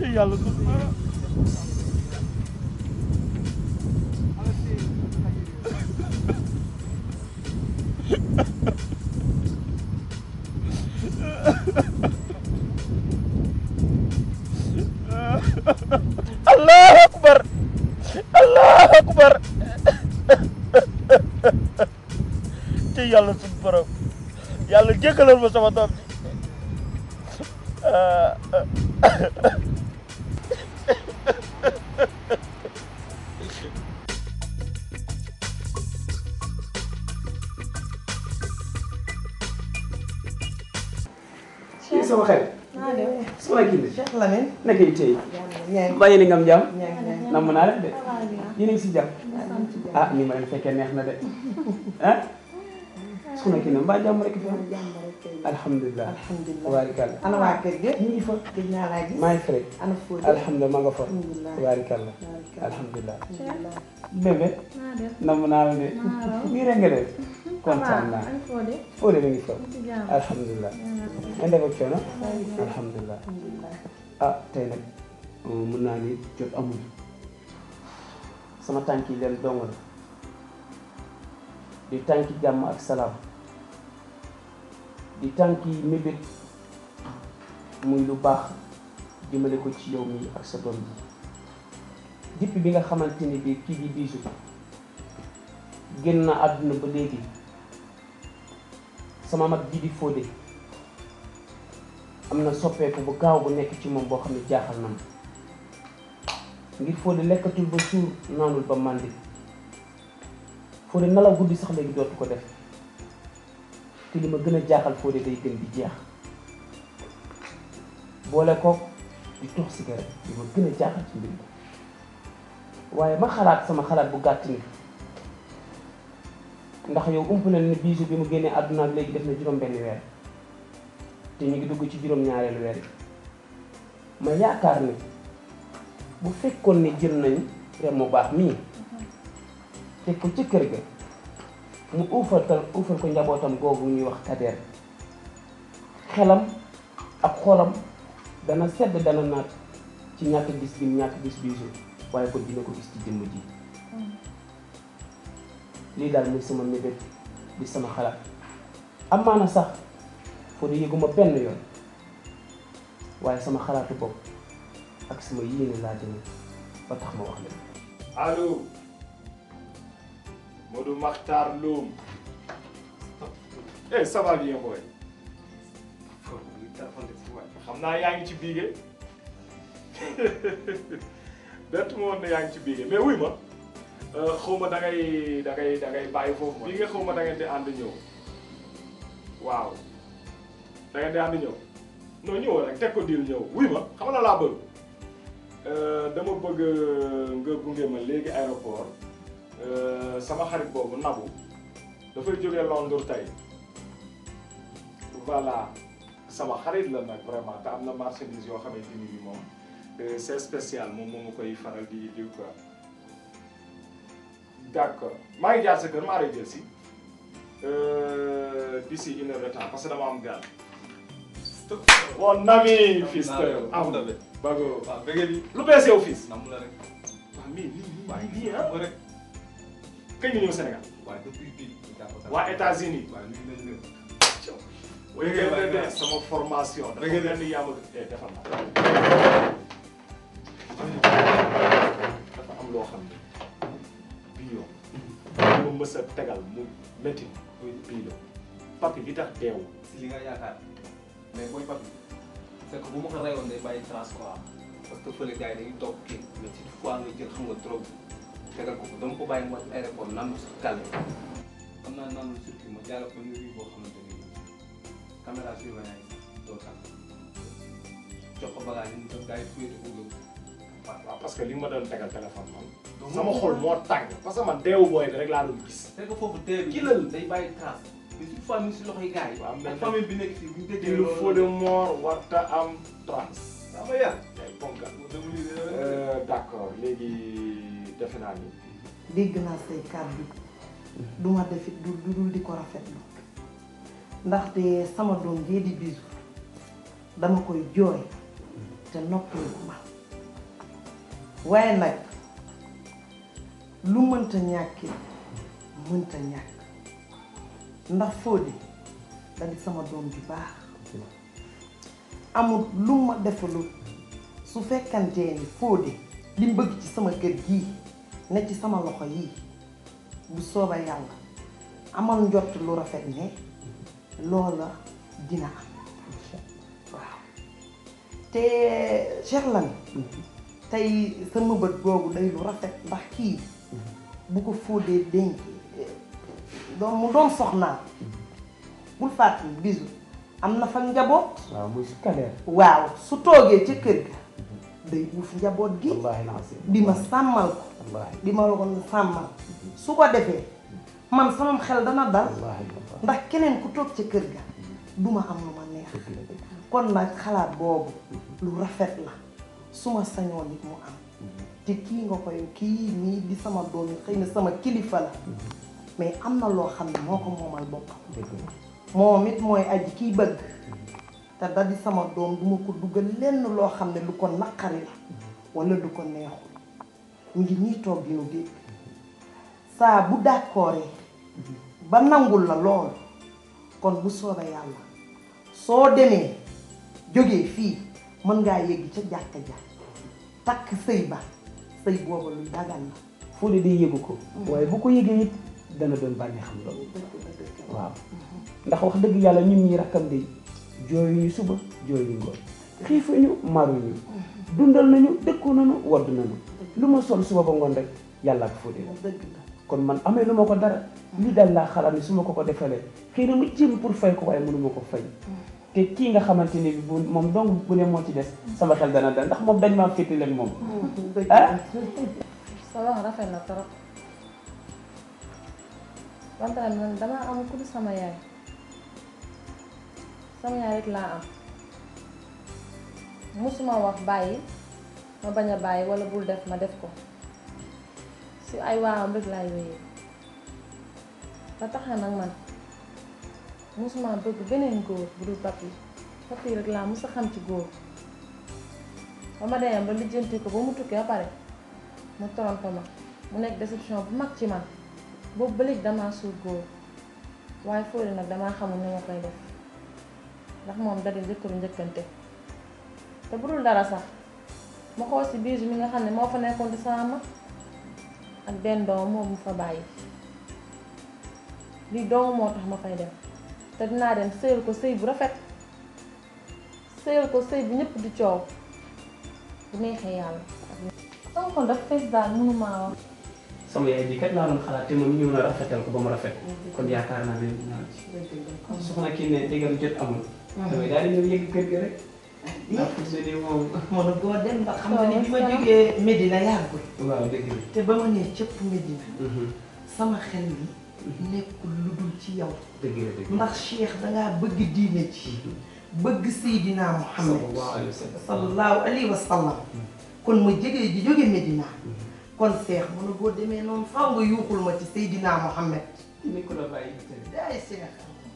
yàlla du allahu akbar allahu akbar ci yàlla suñu borom yàlla jéggalal ma sama doom bi kii sama xarit naa def sama kii la Cheikh Lamine naka yi tey ñaay mbaa yéen a ngi am jàmm ñaay namm naa leen de yéen a ngi si jàmm ah ni ma leen fekkee neex na de ah su nekkee ne mbaa jàmm rek fi am alhamdulilah alhamdulilah tabaarikàlla ana waa kër gi ñu ngi fa gëj naa laa gis maa ngi fa rek ana Fodé alhamdulilah maa nga fa alhamdulilah tabaarikàlla Tabaarikàlla. alhamdulilah bébé namm naa la de nii rek nga def kontaan naa Fodé mi ngi fa alhamdulilah nga def ak coono alhamdulilah ah tey nag mën naa ni jot amul sama tànk yi leen dong la di tànki jàmm ak salaam di tànki mébét muy lu baax jëmale ko ci yow mi ak sa doom ji depuis bi nga xamante ni bi kii di biisu génn na àdduna ba léegi sama mag ji di Fodé am na soppeeku bu gaaw bu nekk ci moom boo xam ne jaaxal na ma ngir Fodé lekkatul ba suur naanul ba màndi Fodé nelaw guddi sax léegi dootu ko def te li ma gën a jaaxal Fodé day gën di jeex boole kook di tox cigarette li ma gën a jaaxal ci mbir mi waaye ma xalaat sama xalaat bu gàtt ni ndax yow ump na ne biisu bi mu génnee àdduna ak léegi def na juróom benn weer te ñu ngi dugg ci juróom ñaareelu weer yi ma yaakaar ni bu fekkoon ne jël nañ rem mu baax mii teg ko ci kër ga mu uufal ko uufal ko njabootam googu ñuy wax kadeer xelam ak xolam dana sedd dana naat ci ñàkk gis bi ñàkk gis biisu waaye ko dina ko gis ci jëmm ji lii daal muy sama mébét di sama xalaat amaana sax Fodé yëguma benn yoon waaye sama xalaatu bopp ak sama yéene laa jëme ba tax ma wax leen allo Modou Makhtar Loum eh ça va bien boy xam naa yaa ngi ci biige bett ma woon ne yaa ngi ci biige mais wuy ma xaw ma da ngay da ngay da ngay bàyyi foofu biige xaw ma da ngeen di ànd ñëw waaw da ngeen di ànd ñëw non ñëw rek teg ko diil ñëw wuy ma xam nga laa bëgg dama bëgg nga gunge ma léegi aéroport sama xarit boobu Nabou dafay jógee Londres tey voilà sama xarit la nag vraiment te am na marchandise yoo xamante ni bi moom c'est spécial moom moo ma koy faral di di quoi d'accord maa ngi jaar sa kër maa lay jël si d'ici une heure de temps parce que dama am gaal mon ami fils am bago waaw bëgg bi lu bees yow fils nam la rek waaw mais nii nii nii ah rek kañ nga ñëw Sénégal waaye depuis bii waa États-Unis waaye nuyu nañ leen way Bëgg waay de sama formation dafa Bëgg de. mel ni yaa ma eh defal ma dafa am loo xam ne bii yoon ma mës a tegal mu métti bii la papi bi tax deewu si li nga yaakaar mais booy papi c'est que bu ma ko reyoon day bàyyi trace quoi parce que fële gars yi dañuy toog kii mais ci fois nga jël xam nga trop tegal ko ko dama ko bàyyi mu wàcc aéroport naan si kàlle xam naa naan lu surtout ma jaarale ko nuyu boo xamante ni caméra surveillance yi doo tax jox ko bagage yi mu def gars yi fuyete ko yóbbu waaw parce que li ma doon tegal téléphone man sama xol moo tàng parce que man deewu booy bi rek laa doon gis c'est que foofu tee bi Kilal. day bàyyi trace mais une fois mi si loxoy gars yi waaw mais ak famille bi nekk fii bu ñu déggee il faut de mort warta am trace sama yar day ponkal dama lii de Euh, d'accord léegi defe naa ni dégg naa say kàddu du ma defit du du dul di ko rafetlu ndaxte sama doom jee di bisu dama koy jooy te noppalu ma waaye nag lu mënta ñàkki mënta ñàkk ndax Fodé da di sama doom ju baax amul lu ma defalul su fekkantee ni Fodé li mu bëgg ci sama kër gii ne ci sama loxo yii bu sooba yàlla amal njott lu rafet ne loola dina am waaw te Cheikh Lan tey sama bët googu day lu rafet ndax kii bu ko Fodé dénk doon mu doon soxnaam bul fàttali bisu am na fa njaboot waaw muy si kadeer waaw su toogee ca kër ga day uuf njaboot gi wallaahi lancé di ma sàmmal ko wallaahi di ma ko sàmmal su ko defee man sama xel dana dal wallaahi ndax keneen ku toog ca kër ga du ma am lu ma neex kon nag xalaat boobu lu rafet la su ma sañoon nit mu am te kii nga koy kii nii di sama doom yi xëy na sama kilifa la mais am na loo xam ne moo ko moomal boppam moom it mooy aji kiy bëgg te da di sama doom duma ko dugal lenn loo xam ne lu ko naqari la wala lu ko neexul ñu ngi ñii toog di nu dégg saa bu d'accordee ba nangul la lool kon bu soobee yàlla soo demee jógee fii mën ngaa yëgg ca jàkka ja takk sëy ba sëy booba luy dagan la Fodé day yëgu ko waaye bu ko yëgee it dana doon bànneex xam loolu waaw ndax wax dëgg yàlla ñun ñi rakkam de jooyuñu suba jooyuñu ngoon xiifuñu maruñu dundal nañu dëkku nañu wadd nañu lu ma sol suba ba ngoon rek yàlla ak Fodé la dëgg la kon man amee lu ma ko dara lii daal laa xalaat ni su ma ko ko defalee xëy na mu jéem pour fay ko waaye mënu ma ko fay te kii nga xamante ni bi bu moom dong bu ne moo ci des sama xel dana dal ndax moom dañ maa fétti leen moom ah sa wax rafet na trop wante nag man damaa am ku dul sama yaay sama yaay rek laa am musuma wax bàyyi ma bañ a bàyyi wala bul def ma def ko si ay waawam rek laay wéyee ba tax na nag man musuma bëgg beneen góor bu dul papi papi rek laa mus a xam ci góor ba ma demee ba lijjanti ko ba mu tukki ba pare mu toronto ma mu nekk déception bu mag ci man boobu ba léegi damaa suur góor waaye Fodé nag damaa xamul ni ma koy def ndax moom da di njëkkëru njëkkante te bu dul dara sax ma xool si biir mi nga xam ne moo fa nekkoon di sama mag ak benn doom moom mu fa bàyyi lii doomu moo tax ma fay def te dinaa dem sëyal ko sëy bu rafet sëyal ko sëy bu ñëpp di coow bu neexee yàlla sama xol dafa fees daal mënumaa wax sama yaay bi kat laa doon xalaat te moom ñëw na rafetal ko ba mu rafet kon yaakaar naa ne dinaa ci soxna kii ne déggal jot amul damay daal di ñëw yëgg kër gi rek ndax fu mu ne moom mën a boo dem ndax xam nga ni bi ma jógee Medina yàggul waaw dëgg la te ba ma nee cëpp Medina sama xel mi nekkul lu dul ci yow dëgg la dëgg ndax Cheikh dangaa bëgg diine ci bëgg Seydina Muhammad sallallahu alayhi wa sallam sallallahu alayhi wa sallam kon ma jógee ji jóge Medina kon Cheikh mën a boo demee noonu faw nga yuuxul ma ci Seydina Muhammad ni ko la bàyyi daay Cheikh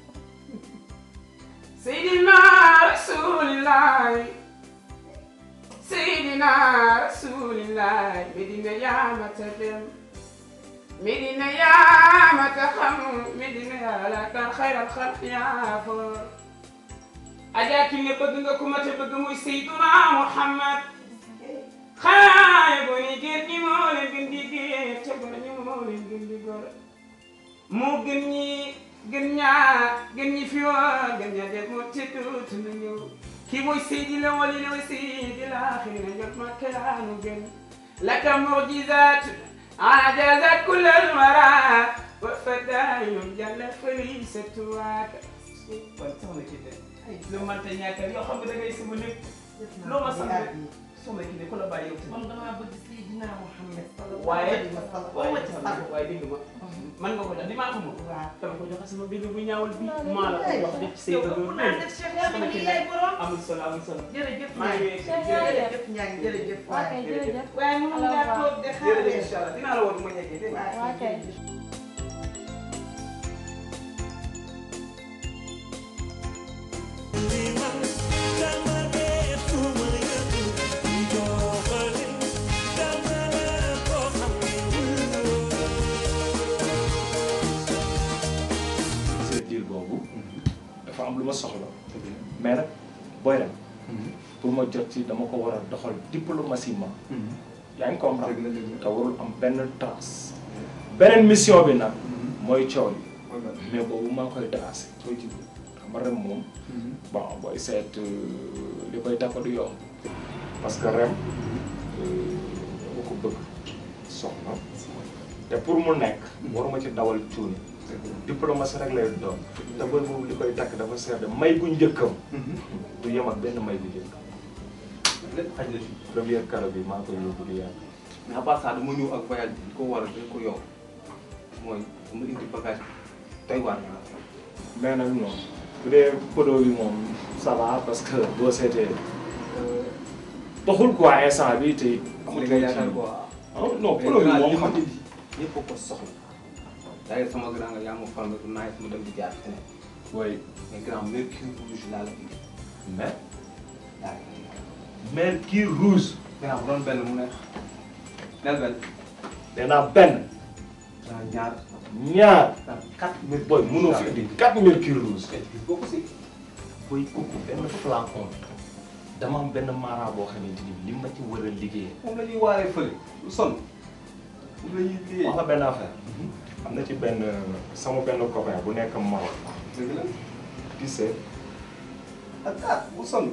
Seydina Rasulillahi Seydina Rasulillahi Medina yaa mata dem Medina yaa mata xam Medina yaa la kan xayral xalq yaa foor Ajaa ki ne bëgg nga ku ma te bëgg muy Seydina Muhammad xaaye bo ni géer ñi moo leen gën di géer te gor ñi moo leen gën di gor moo gën ñi gën ñaa gën ñi fi woon gën ñaa def moo te dootu na ñëw kii mooy seydi la wali la way seydi la xëy na jot ma kelaanu gën laka mujizat ajazat kullal wara wa fadaayum jalla fali sa tuwaaka kon soxna ki de lu mënta ñàkkal yoo xam nga da ngay sama lépp loo ma sant soxna ki de ku la bàyyi yow man damaa bëgg Seydina Muhammad waaye waaye waaye waaye dégg ma man nga ko jox di maa ko moom dama ko joxe sama bébé bu ñaawul bi maa la ko jox def ci say bëgg sama ki ne amul solo amul solo jërëjëf maa ngi jërëjëf Ndiaye jërëjëf waaye jërëjëf waaye mënu ngaa toog de xaar jërëjëf incha allah dinaa la woon bu ma ñeggee dégg nga waa kay Dama dee suma yëngu, joxali, dama ma jot ci dama ko war a doxal diplomatiquement yaa ngi comprendre te warul am benn trace beneen mission bi nag mooy coow li mais boobu maa koy tracé xam nga rem moom bon booy seet li koy takk du yomb parce que rem dama ko bëgg soxna te pour mu nekk waruma ci dawal cuuni diplomatie rek lay doon te booy boobu li koy takk dafa seer de may gu njëkkam du yem ak benn may gu njëkkam lépp xaj na fi première karo bi maa koy yóbbu du yàgg mais à part ça dama ñëw ak voyage bi ko war a dañ ko yow mooy dama indi bagage tey waar na mais nag non bu dee podo bi moom ça va parce que boo seetee doxul quoi instant bi te am li nga yaakaar quoi ah non podo bi moom xam indi ñëpp ko soxla d'ailleurs sama grand nga yaa ma fal nga du naaj mu dem di jaar feneen oui mais grand mercure rouge laa la indi mais daa mercure rouge grand bu doon benn mu ne nel benn nee naa benn grand ñaar ñaar quatre mercure booy mënoo fi indi quatre mercure rouge boo ko si booy kooku benn flacon dama am benn mara boo xamante ni li ma ci war a liggéey moom la ñuy waaree fële lu sonn moom la ñuy liggéey wax nga benn affaire am na ci benn sama benn copain bu nekk Maroc dëgg la tu sais ak kaat bu sonn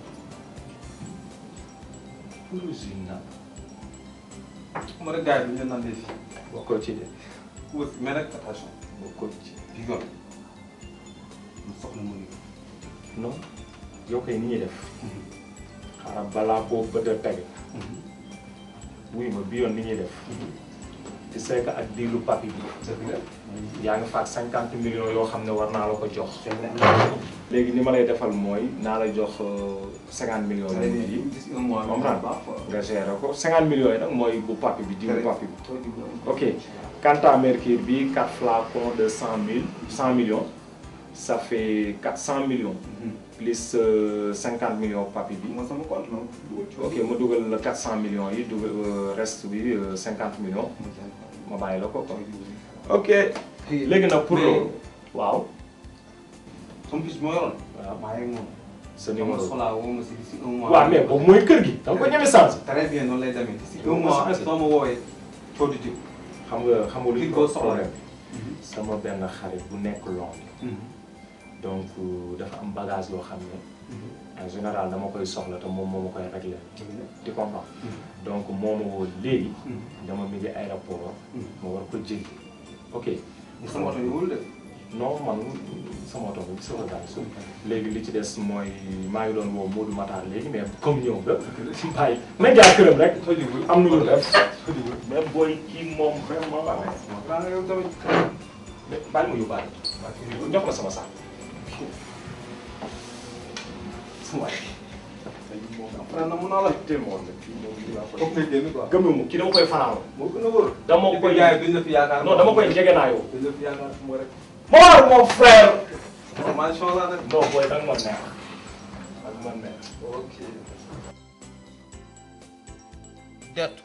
Purusine na xam nga rek gars yi ñu naan def bokkoo ci de wër mais nag attention bokkoo ci di yoon mu soxla mu ni non yow kay ni ñuy def xaaral balaa boo bët a tege wuy ma bi yoon ni ñuy def tu sais que ak diilu papi bi yaa ngi faat cinquante millions yoo xam ne war naa la ko jox léegi ni ma lay defal mooy naa la jox cinquante millions yi gis un mois comprendre nga gérer ko cinquante millions yi nag mooy bu papi bi diilu papi bi ok quant à mercure bi quatre flacons de cent mille cent millions ça fait quatre cent millions plus cinquante millions papi bi moo sama compte non ok ma dugal la quatre cent millions yi dugal reste bi cinquante millions ma bàyyi la ko quoi ok léegi nag pour loolu waaw comme fils moo yoroon waaw maa ngi moom sa numéro soxlaa woo ma si si un mois waaw mais boobu mooy kër gi da nga ko ñeme sens très bien noonu lay demee si Da un nga ko mois changé. soo ma woowee coow di jëm xam nga xam nga Li lu ko soxla problème sama benn xarit bu nekk Londres donc dafa am bagage yoo xam ne en général dama koy soxla te moom moo ma koy réglé di comprendre donc moo ma woo léegi dama mi ngi aéroport ma war ko jëli ok sama oto ñëwul de non man sama oto bi sama bagage léegi li ci des mooy maa ngi doon woo Modou Matar léegi mais comme ñëw nga bàyyi ma jaar këram rek am na lu def mais booy kii moom vraiment waaw yow tamit mais bàyyi ma yóbbaale jox ma sama saak waay après na mun naa la tellement nag kii moom dinaa ko foog nga génn quoi gëmmu kii dama koy fanaanoo moo gën a wóor dama di koy gars yi duñ la fi yaakaar non dama koy jegenaayoo duñ la fi yaakaar fu mu rek Mor mon frère maa chance la nag non booy danga ma neex danga ma neex ok deetu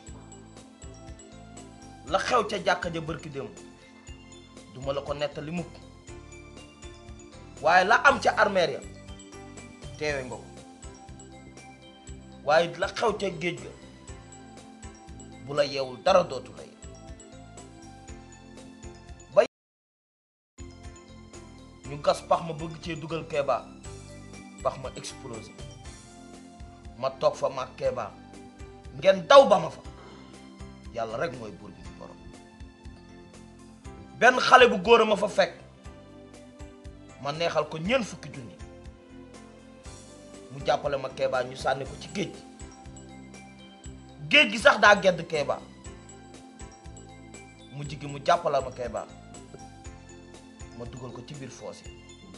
la xew ca jàkka ja bërki démb duma la ko nettali mukk waaye la am ca armeer ya teewe nga ko waaye la xew ca géej ga bu la yeewul dara dootu la yeew ba ñu gas pax ma bëgg cee dugal Kéba pax ma explosé ma toog fa mag Kéba ngeen daw ba ma fa yàlla rek mooy buur bi di borom benn xale bu góor a ma fa fekk ma neexal ko ñeent fukki junni mu jàppale ma Kéba ñu sànni ko ci géej gi géej gi sax daa gedd Kéba mu jigi mu jàppale ma Kéba ma dugal ko ci biir foos yi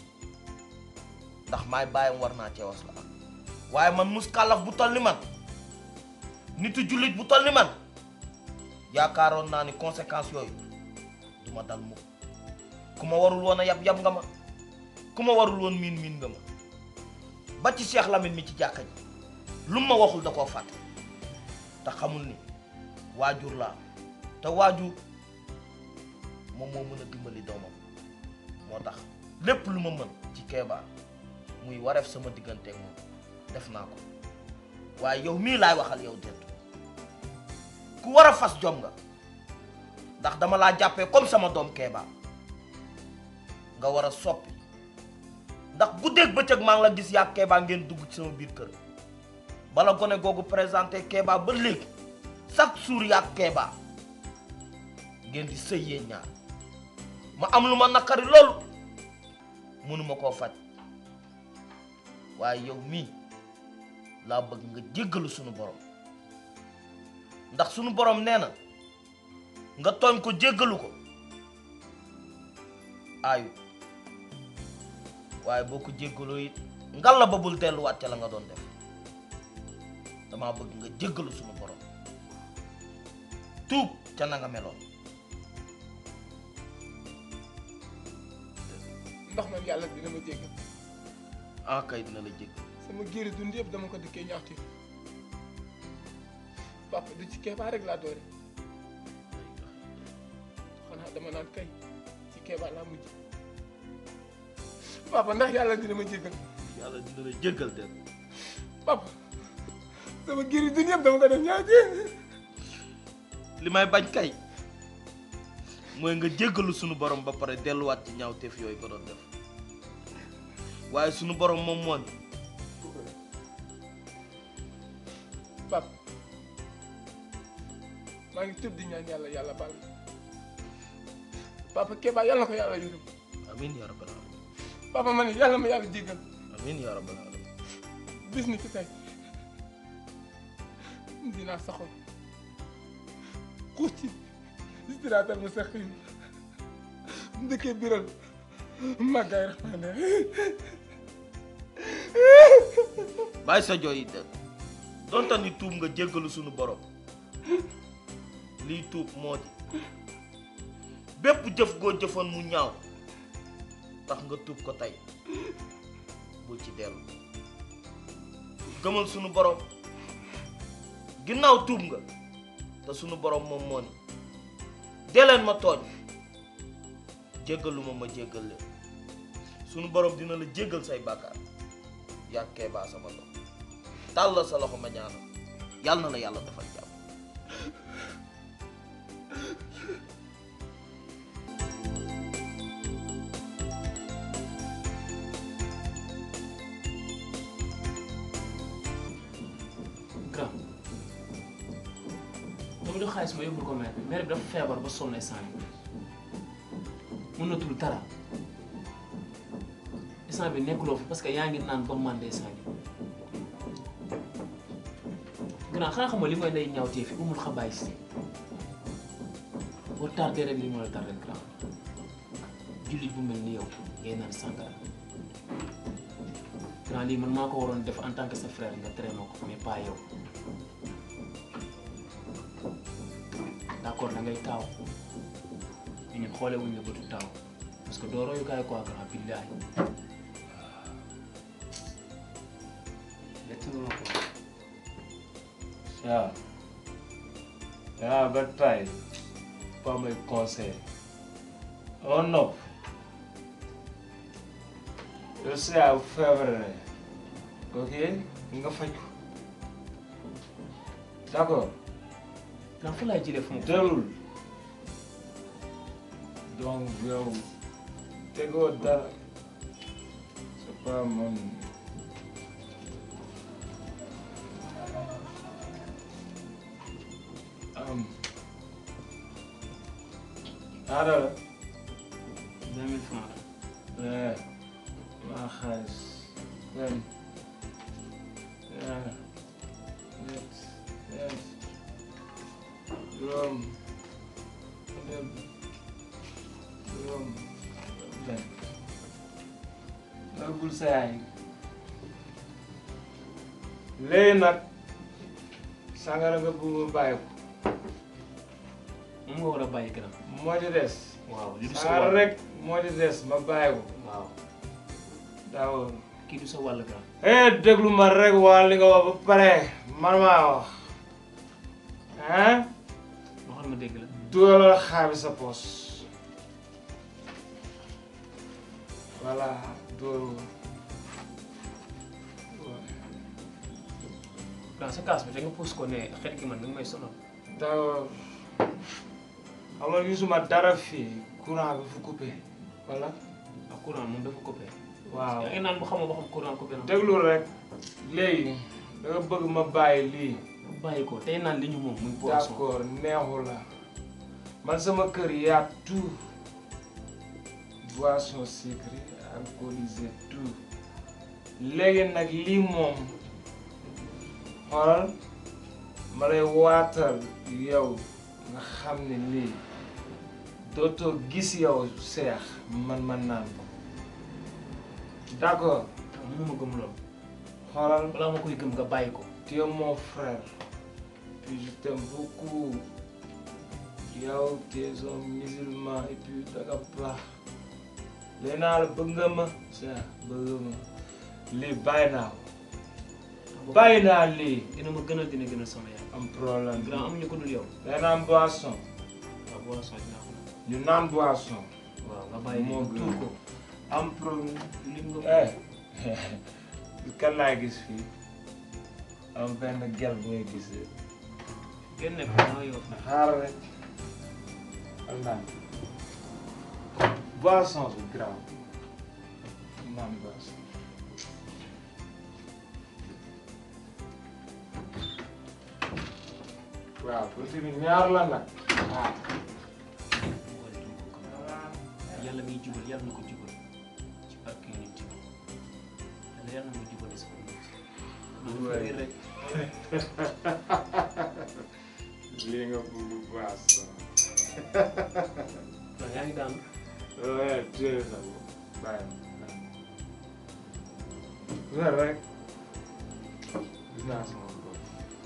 ndax maay bàyyam war naa cee was la am waaye man mus kàllaf bu toll ni man nitu jullit bu toll ni man yaakaaroon naa ni conséquences yooyu du ma dal mukk ku ma warul woon a yab yab nga ma ku ma warul woon miin miin nga ma ba ci Cheikh Lamine mi ci jàkka ji lu ma waxul da koo fàtte te xamul ni waajur laa te waajur moom moo mën a dimbali doomam moo tax lépp lu ma mën ci Kéba muy wareef sama digganteeg moom def naa ko waaye yow mii laay waxal yow Dentu ku war a fas jom nga ndax dama laa jàppee comme sama doom Kéba nga war a soppi ndax guddeeg bëccëg maa ngi la gis yaa Kéba ngeen dugg ci sama biir kër bala gone googu présenté Kéba ba léegi chaque jour yaa Kéba ngeen di sëy yéen ñaar ma am lu ma naqari loolu mënuma koo faj waaye yow mii laa bëgg nga jéggalu sunu borom ndax sunu borom nee na nga tooñ ko jéggalu ko aayu waaye boo ko jéggaloo it ngal la ba bul delluwaat ca la nga doon def damaa bëgg nga jéggalu sunu borom tuub ca na nga meloon ndax man yàlla dina ma jéggal ah kay dina la jéggal sama giiri dund yëpp dama ko dëkkee ñaxti papa du ci Kéba rek laa doore xanaa dama naan kay ci Kéba laa mujj papa ndax yàlla dina ma jéggal yàlla dina la jéggal de papa sama giiri dund yëpp dama ko def ñaxti li may bañ kay mooy nga jéggalu sunu borom ba pare delluwaat ci ñaawteef yooyu ko doon def waaye sunu borom moom moo ni papa maa ngi tëb di ñaan yàlla yàlla baal papa Kéba yàlla ko yàlla yërëm amiin yaa rabbal alamin papa ma ne yàlla ma yàlla jéggal amiin yaa rabbal alamin bis ni ki tey dinaa saxoon xuus ci siraatal mustaqim ndëkkee biral màggaay raxmaane bàyyi sa jooy yi de donte ni tuub nga jéggalu sunu borom lii tuub moo di bépp jëf goo jëfoon mu ñaaw tax nga tuub ko tey bul ci dellu gëmal sunu borom ginnaaw tuub nga te sunu borom moom moo ni dee leen ma tooñ jéggaluma ma jéggal leen sunu borom dina la jéggal say bàkkaar yaa Kéba sama doom tàllal sa loxo ma ñaanal yàlla na la yàlla defal jàmm grand dama jox xaalis ma yóbbul ko maire bi maire bi dafa feebar ba sonn instant bi mënatul dara instant bi nekkuloo fi parce que yaa ngi naan ba màndee instant bi grand xanaa xam nga li mooy lay ñaawtee fi umul xabaay si boo tardé rek li moo la tardé grand jullit bu mel ni yow ngay naan sàngara grand lii man maa ko waroon def en tant que sa frère nga tere ma ko mais pas yow d'accord da ngay taaw mais ñun xoole wuñ la bëtu taaw parce que doo royukaay quoi grand billahi métti na ko waaw waaw ba tay pas may conseil oo nopp yow si yaa feebare ok nga faj ko d'accord grand fu laay jëlee fu mu dalul donc yow tegoo dara c'est pas man am aada la deux mille francs eh maa xaalis benn ñaar ñett ñeent juróom benn juróom benn nagul sa yaay léegi nag sangara nga bëgg ma bàyyi ko moom nga war a bàyyi grand moo ci des waaw li du sa sangara wàll rek moo ci des ma bàyyi ko waaw daaw kii du sa wàll grand eh déglu ma rek waa li nga wax ba pare man maa wax ah waxal ma dégg la dugalal xaabi sa poos voilà dugal ko grand sa kaas bi te nga pousse ko ne xet gi man mi ngi may sonal d'accord xam nga gisuma dara fii courant bi fu coupé wala ak courant moom dafa coupé waaw yaa ngi naan bu xamoo ba xam courant coupé na déglu rek léegi da nga bëgg ma bàyyi lii bàyyi ko tey naan li ñu moom muy boisson d'accord neexu la man sama kër yaa tout boisson sucrée alcoolisée tout léegi nag lii moom xoolal ma lay waatal yow nga xam ne lii dootoo gis yow seex man man naan ko d'accord mënu ma gëm loolu xoolal balaa ma koy gëm nga bàyyi ko tu es mon frère puis je t'aime beaucoup yow tu es un musulman et puis danga baax léegi naa la bëgg nga ma seex bëgg nga ma lii bàyyi naa ko bàyyi naa lii dina ma gënal dina gënal sama yaay am problème grand amuñu ko dul yow day naan boisson waaw boisson dinaa ko naan ñu naan boisson waaw nga bàyyi moo lii gën tuur ko am problème lim nga eh kan laa gis fii am benn gel bu may gis génne ko noo yow xaaral rek am naan boisson bi grave naan boisson waaw tuuti bi ñaar la nag ah yàlla miy jubal yàlla na ko jubal ci barke nit yi yàlla yàlla na ma jubale sama nit Waay. rek lii nga bëgg boisson waaw yaa ngi daan Ouais, téye sa bopp bàyyi ma weer rek gis naa sama bopp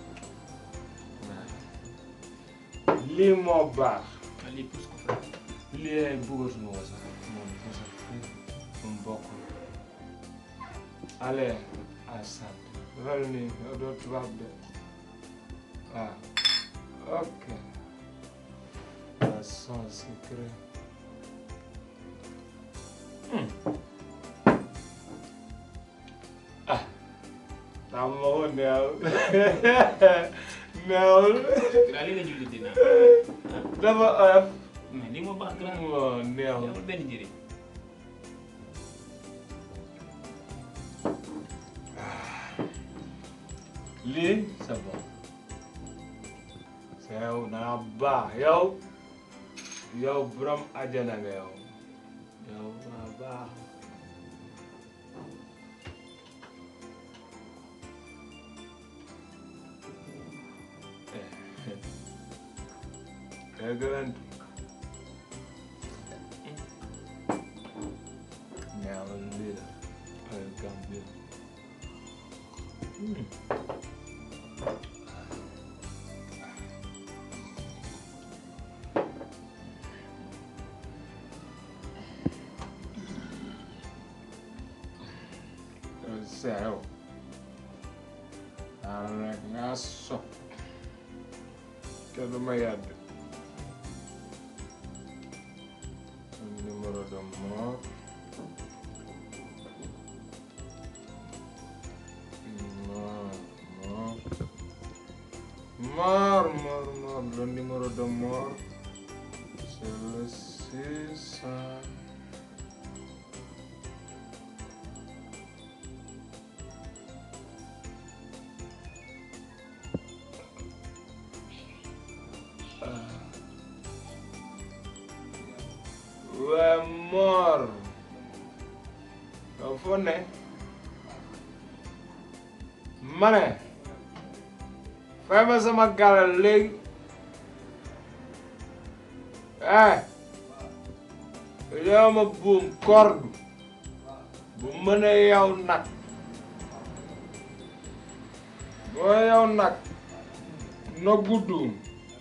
lii moo baax ah lii pousse ko frère lii ay bëggatuma ko sax moom pusa moom bokkul allez à sant defal nii yow doo tubaab de waaw ok boisson sucrée ah xam nga ko neew neewul grand li nga julli dina dafa oyof mais lii moo baax grand moo neewul amul benn njëriñ lii c'est bon c'est yow naa baax yow yow borom àjjana nga yow yow naa baax Excellent. Now a little. I'll come here. Céu. Arregaço. Quero uma iada. O número do amor. Mor, mor. Mor, mor, mor. Le numéro de mort. C'est le 6. waa Mor yow foo ne ma ne fay ma sama galal léegi eh yow ma buum kordu bu mën a yow nag boo yow nag na guddum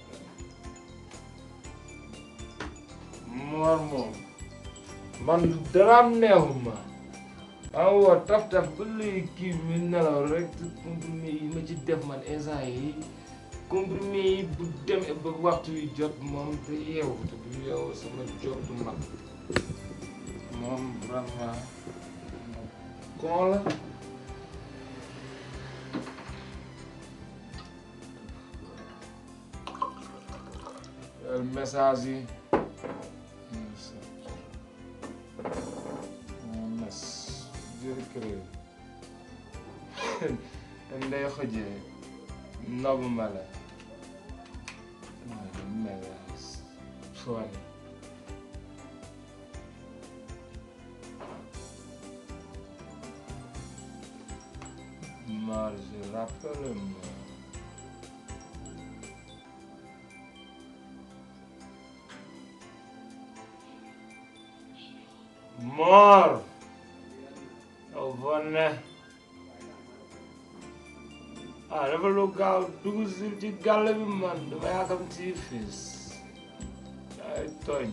Mor moom man daraam neexuma am woo taf taf ba léegi kii bi nelaw rek te comprimé yi ma ci def man instant yi comprimé yi bu demee ba waxtu yi jot moom te yeewu te bu yeewu sama job du mag moom vraiment kon la xoolal message yi mes jërëjëf ndey xëjee nob ma la melas soine Marge, rappelle-moi. Mor! yow bon ne ah dafa lu gaaw dugg si ci gàll bi man dama yaakam ci fis ay tooñ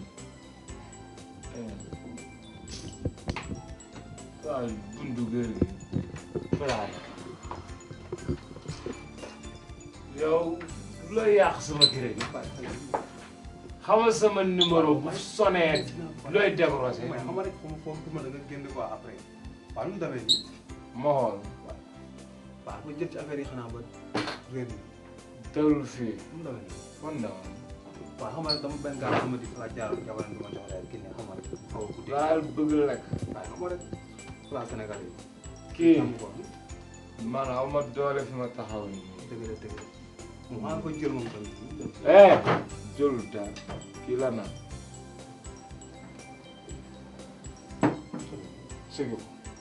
waaw bundu kër gi faraay yow looy yàq sama kër gi xamal sama numéro bu sonné looy décroché mais xam nga rek foofu foofu ma da nga génn quoi après waaw nu mu demee nii ma xool waaw ma jël ci affaire yi xanaa ba réer mi tëlul fii nu mu demee nii fon na woon waaw xam nga rek dama benn gars sama di la jaaroon jabaram di ma jox rek kii ne xam nga rek xaw a guddi daal bëgg lekk waaye xam nga rek place Sénégal yi kii xam ko man aw ma doole fi ma taxaw nii dëgg la dëgg la moom maa ngi koy jël moom tamit eh jëlul daal kii la naan sigi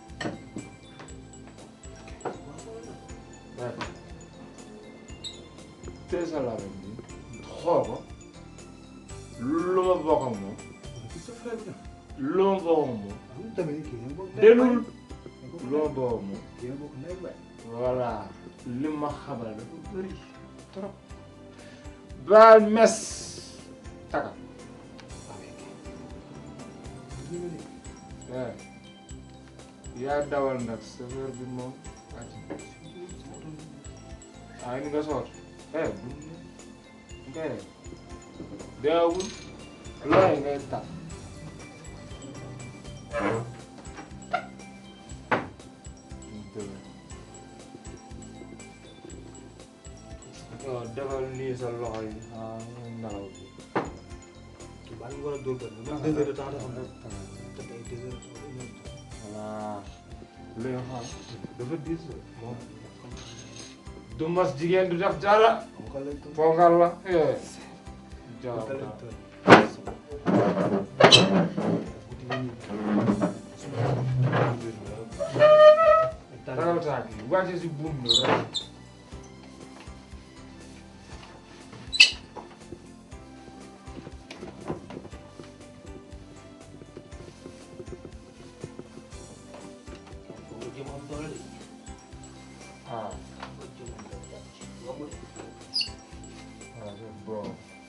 tey sa laa bi xool ko lu ma bokk ak moom lu ma bokk ak moom dellul lu ma bokk ak moom voilà li ma xamal dafa bëri trop baal mes taka eh yaa dawal nag chauffeur bi moom ay ni nga soot eh bu ngay deewul looy ngay tàpp defal nii sa loxo yi ah nelaw bi baa ngi war a dóor benn même deux heures de temps dafa am te tey deux heures de temps voilà luy xam dafa diis moom du mas jigéen du def dara ponkal la eh jaaw tagal taak yi wàcce si buum bi rek ah ah c'est bon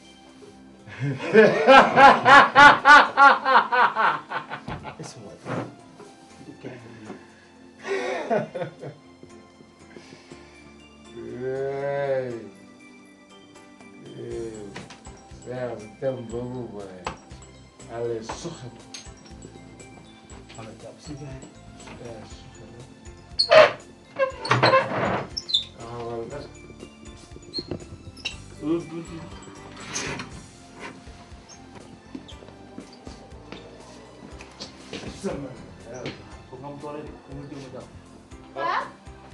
Hey. Hey. Merde, tem boobu boy. Allez, suxe ko. Allez, jàpp si gars Eh, suxe ko. Taxawal nga. Tuut, tuut, tuut. Sama. Foog nga am doole de ku mu jëm a jàpp. Paa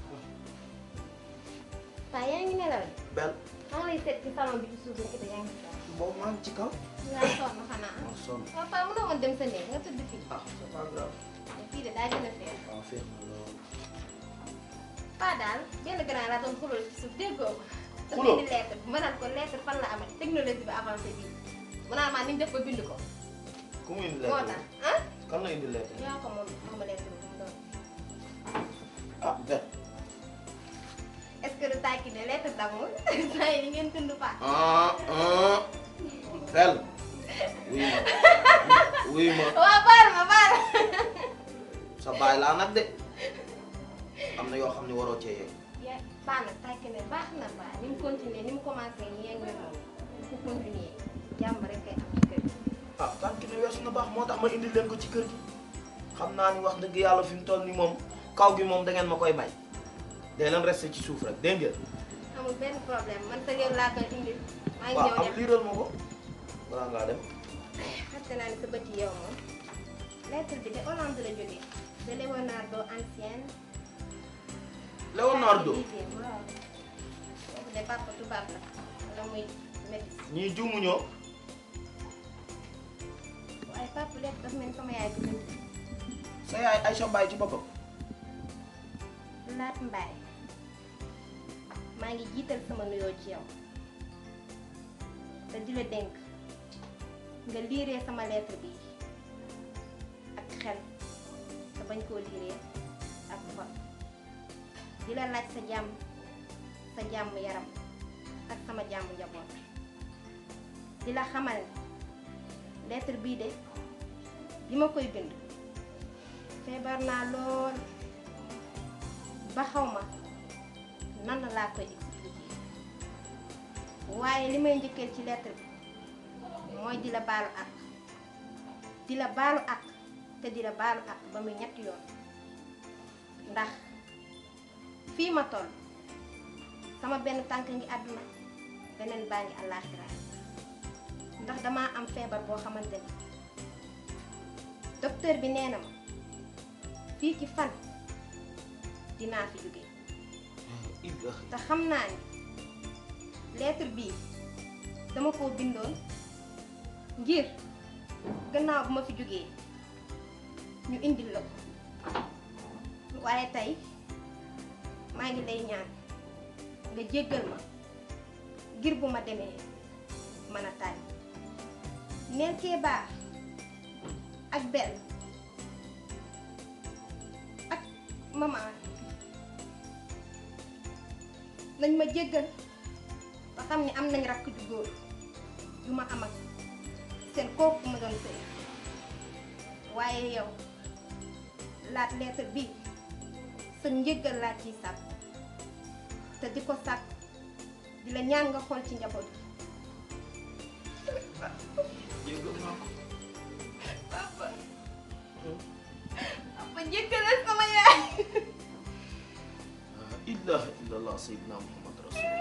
Paa yaa ngi nelaw de Bel maa ngi lay seet ci salon bi ci suuf nekk yaa ngi ci kaw. boobu maa ngi ci kaw. nga sonn xanaa. maa sonn. waaw Paa mënoo woon dem sa néeg nga tëdd fii. ah c'est pas grave. fii de daa gën a feer. waaw feex na lool. Paa daal benn grand laa doon xuloo ci suuf déggoo ko. Xuloo? dafa indi lettre ma naan ko lettre fan la amati technologie bi avancé bii. mu naan maa ni ñu def ba bind ko. ku mu indi moo lettre tax ah. kan la indi lettre yaa ko moom moom ma lettre bi mu doon. ah Bel. est-ce que du tàkki ne lettre d'amour saa yi ni ngeen tund Paa. ah ah Bel. wuy ma wuy ma waaw baal ma baal. sa baay laa nag de am na yoo xam ne waroo cee yegg. yaa baax na tàkk ne baax na baax ni mu continuer ni mu commencé yéen nga moom ku continuer jàmm rek kay am ci kër gi. ah tànk ne weesu na baax moo tax ma indi leen ko ci kër gi xam naa ni wax dëgg yàlla fi mu toll ni moom kaw gi moom da ngeen ma koy bay day leen resté ci suuf rek dégg ngeen. amul benn problème man sa yow laa koy indil. maa ngi waaw ñëw am dem liiral ma ko. balaa ngaa dem fàtte naa ne sa bët yi yow moom lettre bi de Hollande la jógee de Leonardo ancienne Leonardo waaw kooku de papa tubaab la wala muy métis ñii juumuñoo waaye papa lépp daf mel ni sama yaay bi bind sa yaay Aïcha Mbaye ci boppam laat mbaay maa ngi jiital sama nuyoo ci yow te di la dénk nga liiree sama lettre bi ak xel te bañ koo liiree ak xol di la laaj sa jàmm sa jàmm yaram ak sama jàmm njaboot di la xamal ne lettre bii de bi ma koy bind feebar naa lool ba xaw ma nan laa koy expliquer waaye li may njëkkeel ci lettre bi mooy di la baalu ak di la baalu ak te di la baalu ak ba muy ñetti yoon ndax fii ma toll sama benn tànk ngi àdduna beneen baa ngi àllaaxira ndax damaa am feebar boo xamante ni docteur bi nee na ma fii ci fan dinaa fi jóge te xam naa ni lettre bii dama koo bindoon ngir gannaaw bu ma fi jógee ñu indil la ko waaye tey maa ngi lay ñaan nga jéggal ma ngir bu ma demee mën a tànn neel Kéba ak benn ak maman nañ ma jéggal ba xam ne am nañ rakk ju góor ju ma am ak seen kooku ma doon sëy waaye yow laat lettre bi sa njéggal laa ciy sàkk te di ko sàkk di la ñaan nga xool ci njaboot gi jéggal naa ko papa papa jéggalal sama yaay ilaha illallah sayyidina muhammad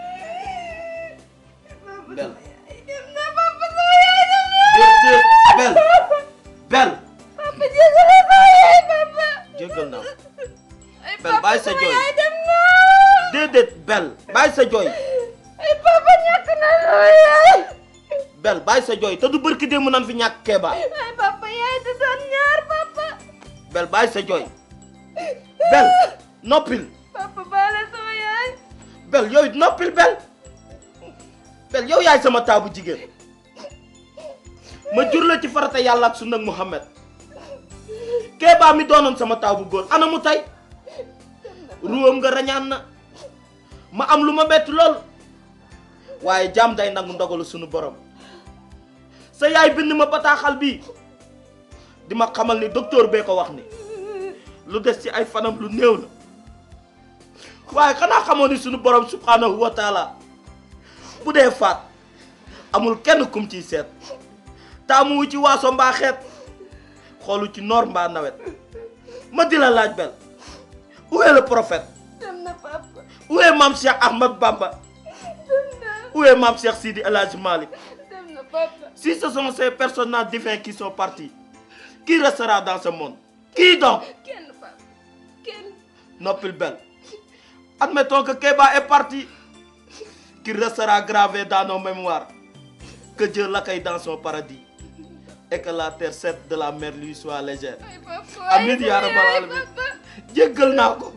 rasulullah bel dem na papa sama yaay dem na déedéet bel bel papa jéggalal sama yaay papa jéggal naa ko ay bel papa bàyyi sa sama jooy yaay dem na déedéet bel bàyyi sa jooy ay papa ñàkk na sama yaay bel bàyyi sa jooy te du barki démb nan fi ñàkk Kéba ay papa yaay di doon ñaar papa bel bàyyi sa jooy bel noppil papa baale sama yaay bel yow it noppil bel bel yow yaay sama taabu jigéen ma jur la ci farata yàlla ak sunna Muhammad Kéba mi doonoon sama taabu góor ana mu tey ruwam nga rañaan na ma am lu ma bett lool waaye jaam day nangu ndogalu sunu borom sa yaay bind ma bataaxal bi di ma xamal ni docteur bee ko wax ni lu des ci ay fanam lu néew la waaye xanaa xamoon ni sunu borom subhanahu wa taala bu dee faat amul kenn kum ciy seet taamuwu ci waaso mbaa xeet xoolu ci noor mbaa nawet ma di la laaj bel où est le prophète dem na papa où est Mame Cheikh Ahmad Bamba dem na où est Mame Cheikh Sidi El Hadji Malick dem na papa si ce sont ces personnages divins qui sont partis qui restera dans ce monde qui donc kenn papa kenn noppil bel admettons que Kéba est parti qu'il restera gravé dans nos mémoires que Dieu l'accueille dans son paradis et que la terre cède de la mer lui soit légère ay papa Amin yaa rabbal alamin jéggal naa ko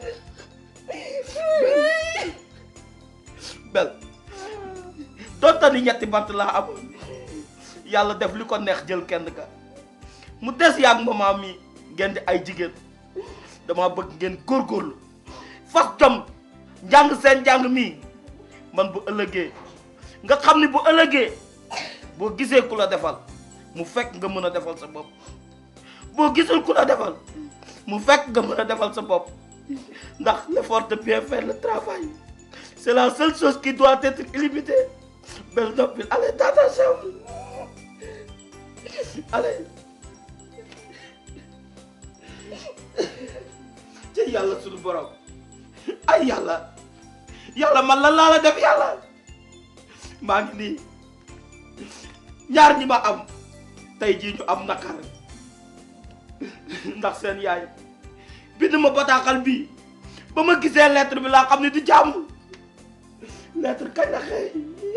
bel donte ni ñetti bant laa amoon yàlla def li ko neex jël kenn ka mu des yaag maman mi ngeen di ay jigéen dama bëgg ngeen góorgóorlu fas jom njàng seen njàng mii man bu ëllëgee nga xam ni bu ëllëgee boo gisee ku la defal mu fekk nga mën a defal sa bopp boo gisul ku la defal mu fekk nga mën a defal sa bopp ndax l'effort de bien faire le travail c'est la seule chose qui doit être illimitée bel noppil allez dans ta chambre allez ci yàlla suñu borom ay yàlla yàlla man la laa la def yàlla maa ngi nii ñaar ñi ma am tey jii ñu am nakar ndax seen yaay bind ma bataaxal bii ba ma gisee lettre bi laa xam ne du jàmm lettre kañ la xëy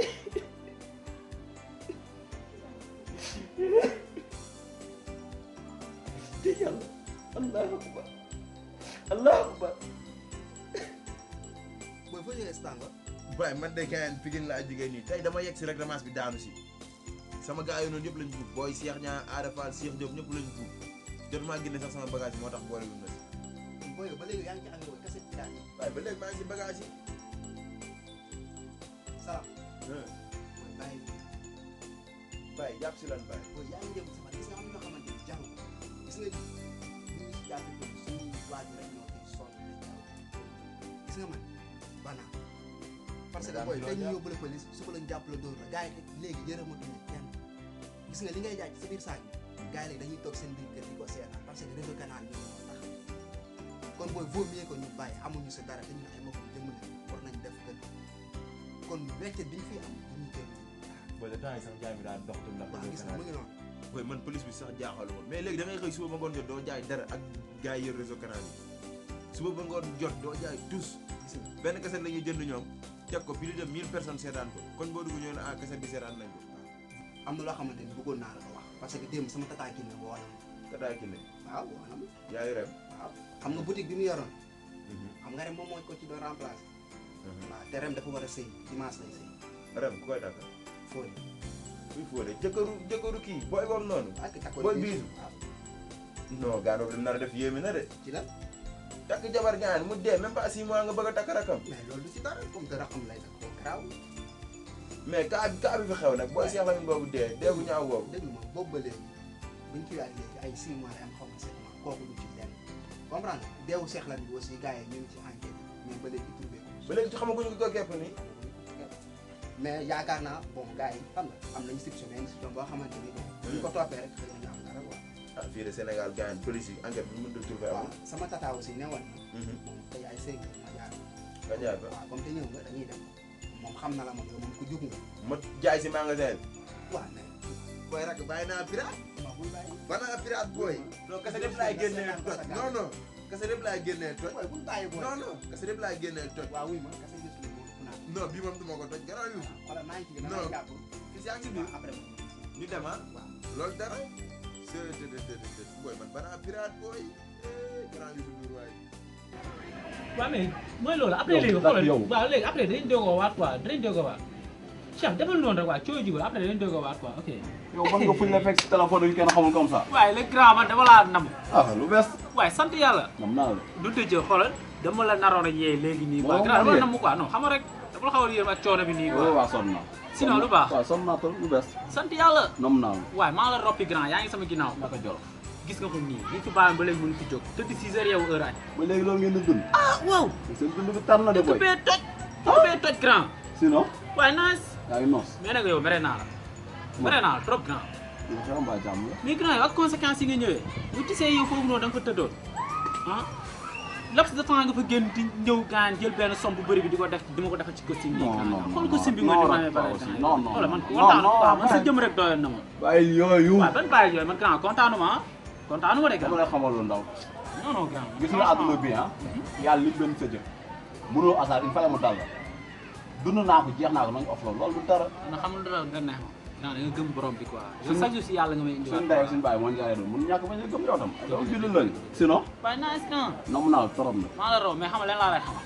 te yàlla allahu akbar allahu akbar booy foo jógee stanga waaye man de gaayan Pikine laa jógee nii tey dama yegg si rek ramas bi daanu si sama gars yi noonu yëpp lañ buub booy Cheikh ñaa Ada Fall Cheikh Diop ñëpp lañ buub jot maa génne sax sama bagage yi moo tax boole wuñ ma si booy ba léegi yaa ngi ci ànd woon kese daal waaye ba léegi maa ngi si bagage yi salaam mooy bàyyi bàyyi jàpp si lan bàyyi booy yaa ngi jëm sama gis nga am ñoo xamante ni jarul gis nga bu ñu si jàppee ko suñuy waajur rek ñoo koy sonn nañ jarul gis nga man bana parce que daan booy loo tey ñu jàpp. yóbbu la police suba lañ jàpp la dóor la gars yi léegi yërëmatuñu kenn gis nga li ngay jaay ci sa biir saag bi gars yi léegi dañuy toog seen biir kër di ko seetaan parce que réseau canal ñoom moo tax kon booy vaut mieux que ñu bàyyi amuñu sa dara te ñu ay mbokk jëmm lañ war nañ def gën kon weccet bi ñu fi am du ñu jël booy de temps yi sax jaay mi daal doxatul ndax waaw gis nga mu ngi noonu booy man police bi sax jaaxalu ma mais léegi da ngay xëy suba ba ngoon jot doo jaay dara ak gars yi yor réseau canal yi suba ba ngoon jot doo jaay tous benn kaset la ñuy jënd ñoom teg ko plus de 1000 personnes seetaan ko kon boo dugg ñëw ne ah kaset bi seetaan nañ ko am na loo xamante ni bëggoon naa la ko wax parce que démb sama tata Kiné woo na ma Tata Kiné waaw woo na ma yaayu rem waaw xam nga boutique bi mu yoroon xam nga rem moom moo ko ci doon remplacer waaw te rem dafa war a sëy dimanche lay sëy rem ku koy takk fóori kuy fóode jëkkëru jëkkëru kii booy boobu noonu ak takkoon booy biisu. biisu non gaano li nar a def yéeme na de ci la takk jabar gaan mu dee même pas six mois nga bëgg a takk rakam mais loolu du ci dara comme dara xam lay takk boo garaaw mais kaa bi kaa bi fi xew nag booy Cheikh Lamine boobu dee dee bu ñaaw boobu déglu ma boobu ba léegi buñ ci waat léegi ay six mois lay am xaw ma sept mois kooku du ci lenn comprendre nga deewu Cheikh Lamine bi aussi gars yi ñu ngi ci enquête mais ba léegi trouvé ko ba léegi ci xamaguñu ko képp nii mais yaakaar naa bon gars yi xam nga am nañu institution mais institution boo xamante ni bon bu ñu ko toppee rek xëy na ñu am dara quoi ah fii de Sénégal gaan police yi enquête bi mën a trouvé waaw amul sama tata aussi newoon na bon tey ay cinq heures ma jaar nga jaar ba waaw comme te ñëw nga dañuy dem moom xam na la moom yow moom ku jug nga ma jaay si magasin bi waaw mais booy rak bàyyi naa pirate ma buy bàyyi ba naa pirate booy non kese lépp laay génnee toj non non kese lépp laay génnee toj booy buñ bàyyi booy non non kese lépp laay génnee toj waaw wuy ma kese gis nga moom ku naan non bii moom du ma ko toj garaaw yu xoolal maa ngi ci gën a non jàpp fii yaa ngi biir après ñu dem ah loolu dara c'est c'est c'est booy man ba naa pirate booy grand yu ndur waay waaw mais mooy loolu après Yow, léegi ndax xoolal yow. waaw léegi après dañ doog a waat quoi dañ doog a waat Cheikh defal noonu rek waa cooy jubal après dañ doog a waat quoi ok. yow ban nga fuñ la fekk si téléphone yu kenn xamul comme ça. waaye le grand man dama laa nam. ah lu bees. waaye sant yàlla. nam naa la. du tëjee xoolal dama la naroon a yee léegi nii quoi Moo grand dama ma la yee. nam quoi non xam nga rek dama la xaw a yéem ak coono bi nii waaw quoi. waaw sonn naa. sinon lu baax. waaw sonn naa trop lu bees. sant yàlla. nam naa la. waaye maa la roppi grand yaa ngi sama ginnaaw. naka joro. gis nga ko nii li fi bàyyi ba léegi mënu fi jóg tëdd 6 heures yow heure añ. ba léegi loolu ngeen di dund. ah waaw. seen dund bi tar na de boy. bee toj. dëkk bee toj grand. sinon. waaye nice. yaa ngi noos. mais nag yow mere naa la. mere naa la trop grand. yow xew mbaa jàmm la. mais grand yow ak conséquences yi nga ñëwee. bu tisee yow foofu noonu da nga fa tëddoon. ah laps de temps nga fa génn di ñëw gaan jël benn somme bu bëri bi di ko def di ma ko defal ci costume bi. non non xool costume bi nga non di ma non amee bare aussi, temps. non non xoolal man non, kontaanu non, quoi man sa bàyyi. jëm rek doyoon na ma. bàyyi yooyu. waaw ban bàyyi yooyu man grand kontaanu ma ah. kontaanu ma de grand. dama lay xamal lu ndaw. non non grand. gis nga àdduna bi ah. yàlla li benn sa jëf. mënoo asaar il fallait mu dal la. dund naa ko jeex naa ko nañ off loolu loolu du dara. na xam nga dara nga neex ma. grand da nga gëm borom bi quoi. yow Suñu- chaque jour si yàlla nga may indiwaat. suñu ndey ak suñu baay moo ñu jaaree doon mun ñàkk bañ a gëm yow tam. yow jullit lañu. sinon. waaye nice na. namm naa la trop nag. maa la raw mais xam nga leen laa lay xamal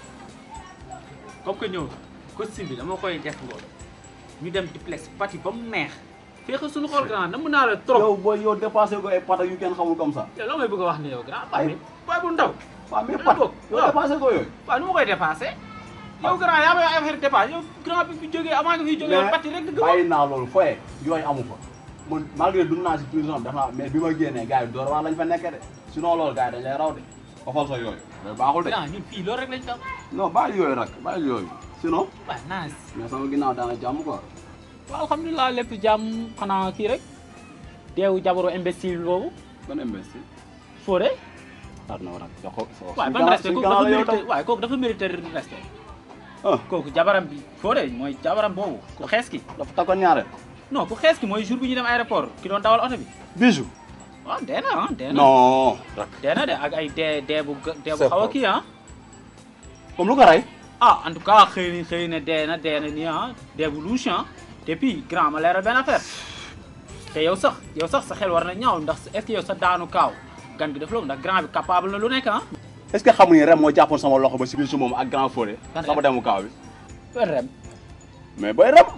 comme que ñëw costume bi dama koy def ngoon ñu dem duplex pati ba mu neex fexe suñu xool grand na mën naa la trop yow booy yow dépassé ko ay pata yu kenn xamul comme ça. yow la may bëgg a wax ne yow grand ay bàyyi bàyyi bu ndaw waaw mais pat yow dépassé ko yooyu. waaw nu ma koy dépassé yow grand yaa may affaire dépassé yow grand bi fi jógee avant nga fi jógee pati rek dëgg bàyyi naa loolu foye yooyu amu fa man malgré dund naa si prison def naa mais bi ma génnee gars yi door waa lañ fa nekkee de sinon loolu gars yi dañ lay raw de xofal sa yooyu mais baaxul de grand ñun fii loolu rek lañ tam non bàyyi yooyu nag bàyyi yooyu sinon waaw nice mais sama ginnaaw daana jàmm quoi waaw alhamdulilah lépp jàmm xanaa kii rek deewu jabaru imbécile boobu ban imbécile Fodé war na war a jox ko waaye ban respect kooku dafa mérité waaye kooku dafa mérité respect kooku jabaram bi Fodé mooy jabaram boobu ku xees ki dafa takkoon ñaareel non ku xees ki mooy jour bi ñu dem aéroport ki doon dawal oto bi bijou waaw dee na ah dee na non rak dee na de ak ay dee dee bu ga- dee bu C'est xaw a faux. kii ah moom lu ko rey ah en tout cas xëy na xëy na dee na dee na nii ah dee bu louche ah te puis grand ma leeral benn affaire te yow sax yow sax sa xel war na ñaaw ndax est-ce que yow sa daanu kaaw gan gi def loolu ndax grand bi capable na lu nekk ah est-ce que xamu ni rem moo jàppoon sama loxo ba si biir su moom ak grand Fodé Kan sama demu kaaw bi ben rem mais booy rem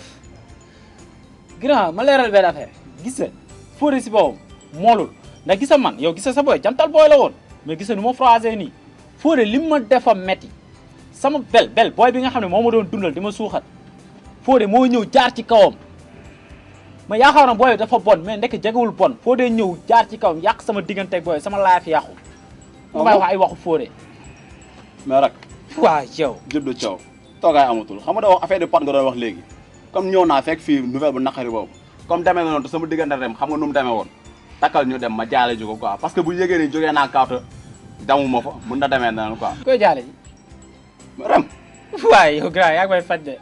grand ma leeral benn affaire gis nga Fodé si boppam moolul ndax gisa man yow gisa sa boy jantal booy la woon mais gisa nu ma phrasé nii Fodé li ma defa metti sama bel bel booy bi nga xam ne moo ma doon dundal di ma suuxat Fodé moo ñëw jaar ci kawam ma yaakaar na booy dafa bon mais ndekk jegewul bon Fodé ñëw jaar ci kawam yàq sama diggante ak booy sama laaf yàqu ma may wax ay waxu Fodé mais rak waa yow jëb de caw toogaay amatul xam nga da wax affaire de pot nga doon wax léegi comme ñëw naa fekk fii nouvelle bu naqari boobu comme demee na noonu te sama diggante rem xam nga nu mu demee woon takkal ñu dem ma jaale ji ko quoi parce que bu yëgee ni jógee naa kaawta damuma fa mun na demee noonu quoi koy jaale ji rem waaye yow grand yaa ngi may faj de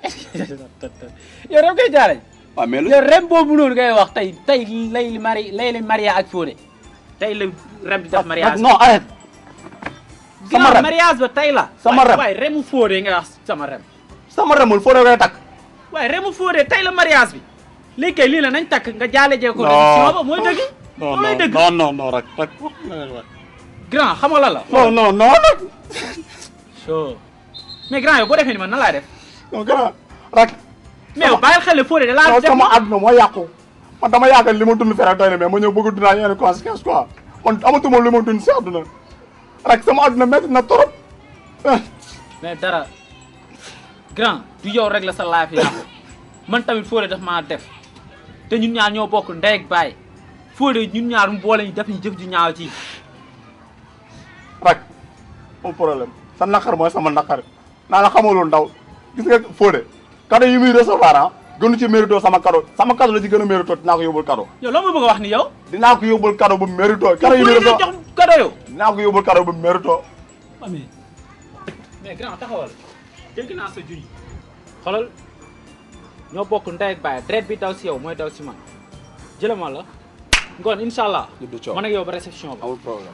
yow rem koy jaale ji waaw mais lu yow rem boobu noonu ngay wax tey tey lay li mari lay li maria ak Fodé tey la rem di def mariage non arrête sama grand rem mariage ba tey la Sama rem. waaye remu Fodé nga wax sama rem sama remul Fodé koy takk waaye remu Fodé tey la mariage bi léegi kay lii la nañ takk nga jaale jee ko Non. émission ba mooy dëgg non loolu lay dëgg non non non rak rak grand xam nga lan la non non non nag so mais grand yow boo defee ni man nan laay def non grand rak mais yow bàyyil xel ne Fodé da laa non def sama àdduna moo yàqu man dama yaakaar li ma dund fere doy na mais ma ñëw bëgg a dundaa yenn conséquence quoi man amatuma li ma dund si àdduna rak sama àdduna métti na trop mais dara grand du yow rek la sa laaf yàqu man tamit Fodé daf maa def te ñun ñaar ñoo bokk ndey ak baay Fodé ñun ñaar mu boole ñu def ñu jëf ju ñaaw ci rak mon problème sa naqar mooy sama naqar naa la xamalul ndaw gis nga Fodé cadeau yi muy recevoir ah gënu ci mérito sama cadeau sama cadeau la ci gën a mérito dinaa ko yóbbul cadeau yow loo ma bëgg a wax ni yow dinaa ko yóbbul cadeau bu mérito cadeau yi muy Fodé nga recevoir jox cadeau yow dinaa ko yóbbul cadeau bu mérito mais mais grand taxawal dégg naa sa junj xoolal ñoo bokk ndey ak baay deret bi daw si yow mooy daw si man jëlama la ngoon incha allah man ak yow ba réception ba amul problème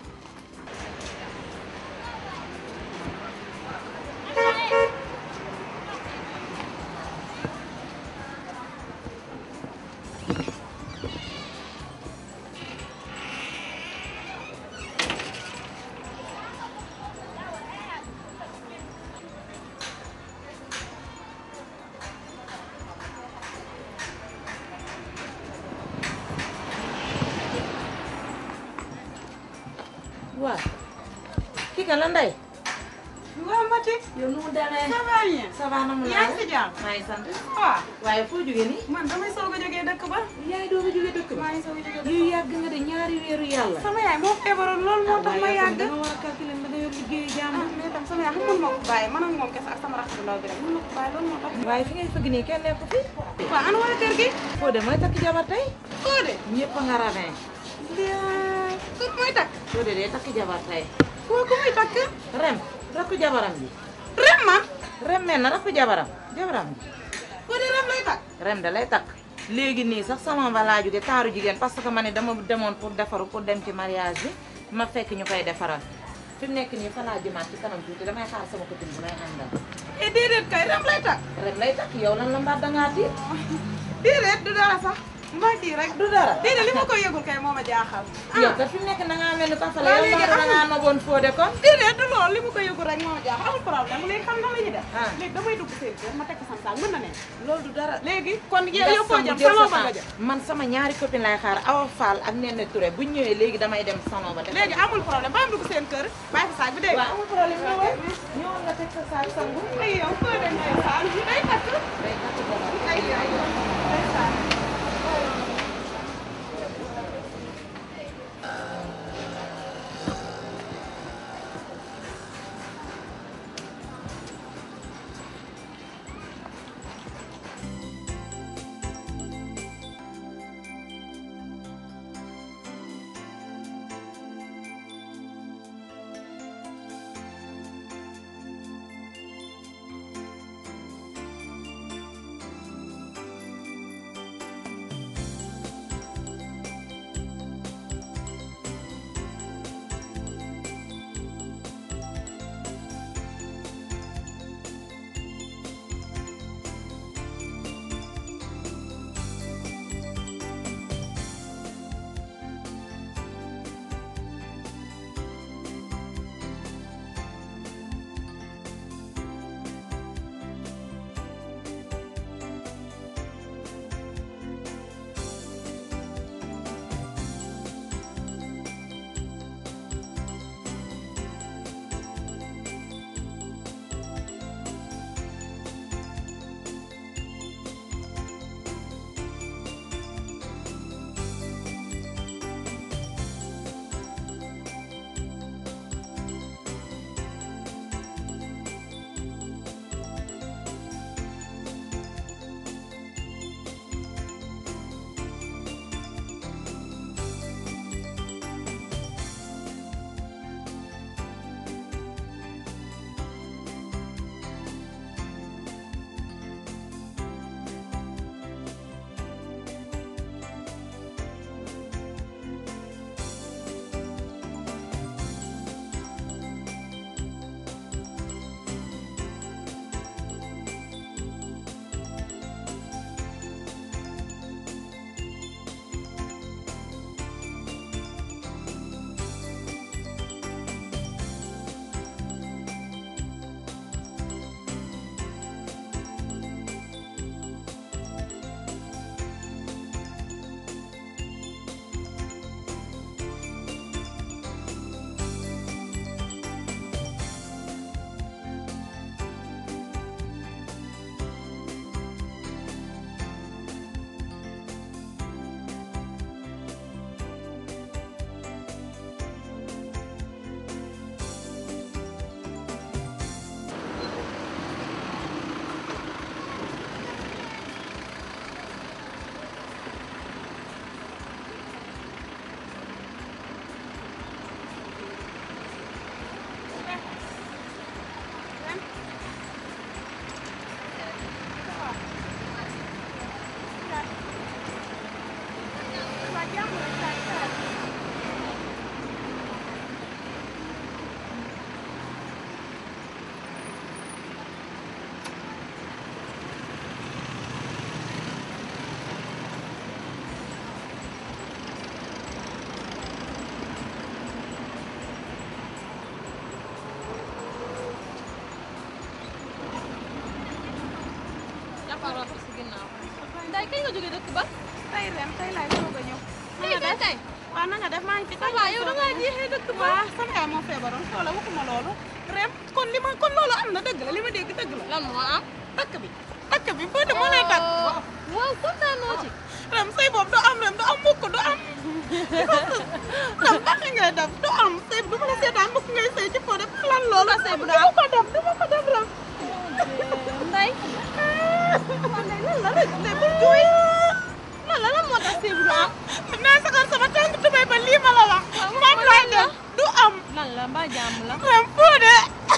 waaw kii kan la Ndeye. waaw Mati. yow nu mu demee. ça va bien. ça va na mu yaa ngi si jàmm. maa ngi sant. waaw. waaye foo jógee nii. man damay soog a jógee dëkk ba. yaa ngi doog a jógee dëkk ba. maa ngi soog a jógee dëkk yu yàgg nga de ñaari weeru yàlla. sama yaay moo feebaroon loolu moo tax ma yàgg. dama war a calculer da nga yor liggéeyu jàmm. ah mais tam sama yaay xam ma ko bàyyi man ak moom kese ak sama rax bu ndaw bi rek mën ma ko bàyyi loolu moo tax. waaye fi ngay fëgg nii kenn nekku fi. waaw ana waa kër gi. Fodé mooy takk jabar tey. Fodé. ñëpp a nga ravin. ku mooy takk. Fodé day takk jabar tey. koo ku muy takk. Rem rakku jabaram ji. Rem man. Rem mel na rakku jabaram jabaram ji. Fodé Rem lay takk. Rem da lay takk. léegi nii sax sama ba laa jóge taaru jigéen parce que ma ne dama demoon pour defaru pour dem ci mariage bi ma fekk ñu koy defaral fi mu nekk nii fa laa jëmaat ci kanam tuuti damay xaar sama copine bu may àndal. eh déedéet kay Rem lay takk. Rem lay takk yow lan la mbaat dangaa tiit. déedéet du dara sax. mbaa kii rek. du dara. déedéet li ma koy yëgul kay moo ma jaaxal. yow kat fi mu nekk na ngaa mel ni Pafale waaw yow léegi mbaa da ngaa amul- noboon Fodé kon. déedéet du loolu li ma koy yëgul rek moo ma jaaxal amul problème léegi xam nga la ñuy def. léegi damay dugg seen kër ma teg ko sama saak mën na ne. loolu du dara. léegi kon yow Nga yow foo sangu jëm jël salon sa ba nga temps. jëm. man sama ñaari copine lay xaar Awa Fall ak Nene Touré bu ñu ñëwee léegi damay dem salon ba. léegi amul problème ba am dugg seen kër bàyyi fa saak bi dégg nga. waaw amul problème ñëwal ñëwal nga teg sa saak sangu. ay yow foo dem day saak day takk. day takk jabar. ay yow day saak. jógee dëkk ba tey ren tey laay soog a ñëw. tey tey tey waaw na nga def maa ngi fi. ça va yow da ngaa jeexee dëkk ba waaw sama yaay moo feebaroon xoola waxuma loolu. rem kon li ma kon loolu am na dëgg la li ma dégg dëgg la. lan moo am. takk bi takk bi foo de moo lay takk. waaw kontaanoo ci. rem sëy boobu du am rem du am mukk du am. rem baax ngay def du am sëy du ma la seetaan mukk ngay sëy ci foo de lan loolu. sëy bu du ma ko def du ma ko def rem. nday. man de lan la rek de bu jooy. lan la lan moo tax sëy bu du am. naa saxal sama tànk tubéy ba lii ma la wax. moom laay def du am. lan la mbaa jàmm la. rem foo de.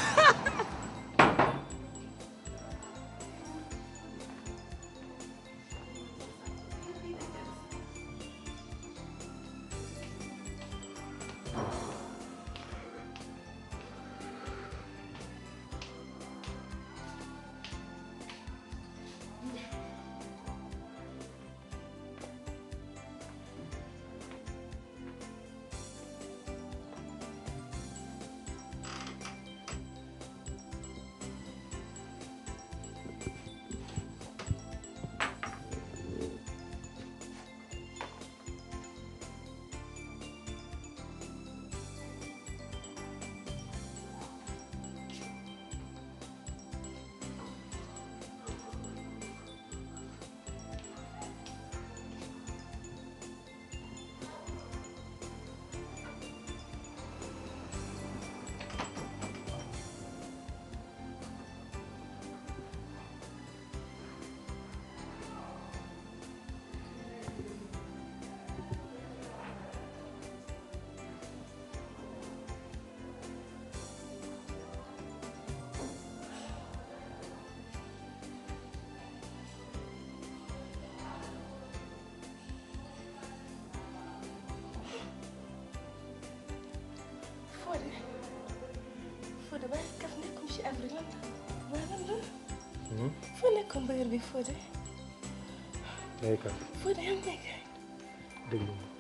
Fodé Fodé ba kaf nekkum ci avril lan la waaye lan la foo nekkoon ba heure bi Fodé day kat Fodé yaa ngi nekk déglu ma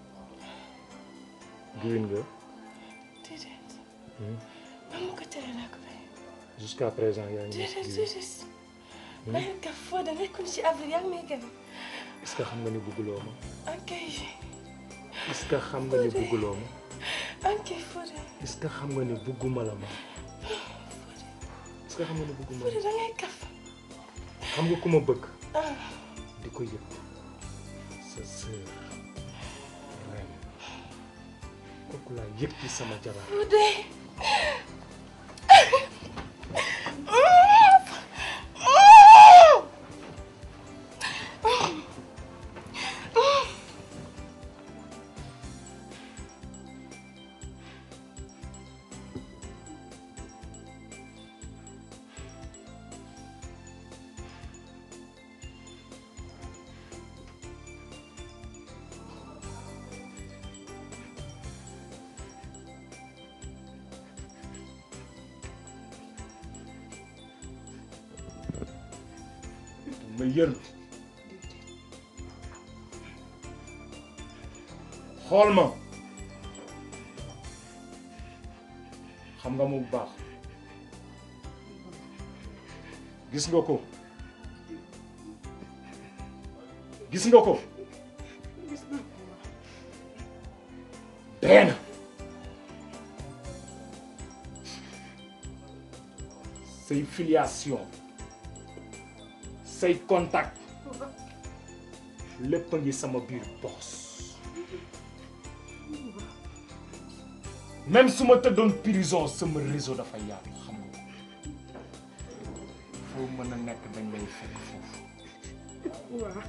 giwin nga déedéet ba ma ko tere laa ko bay jusqu'à présent yaa ngi déedéet giwin déedéet bàyyi kaf Fodé nekkum ci avril yaa ngi may gën est-ce que xam nga ni bugguloo ma ok est-ce que xam nga ni bugguloo ma ok Fodé est-ce que xam nga ni bugguma la ma est-ce que xam nga ni bugguma Fodé la da ngay kaf xam nga ku ma bëgg ah di ko yëg sa sœur ren kooku laa yëg ci sama jabar Fodé ma yër xool ma xam nga mu bu baax gis nga ko gis nga ko benn say filiation say contact lépp a ngi sama biir box même su ma tëddoon prison sama réseau dafa yaatu xam nga ko foo mën a nekk dañ lay fekk foofu waaw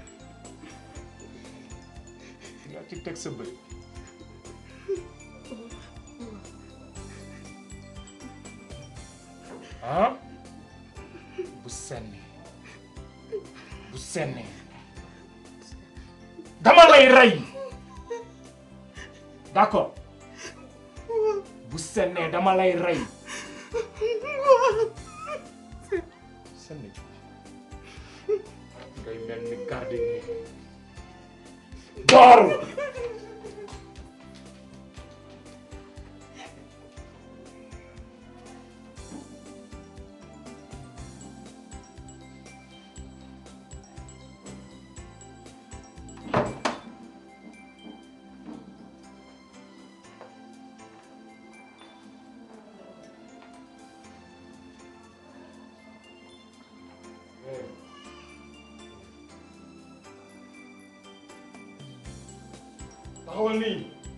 nga ci teg sa bët ah bu senni bu senni dama lay rey d'accord bu sennee dama lay rey senni ngay mel ni gardien ni door taxawal nii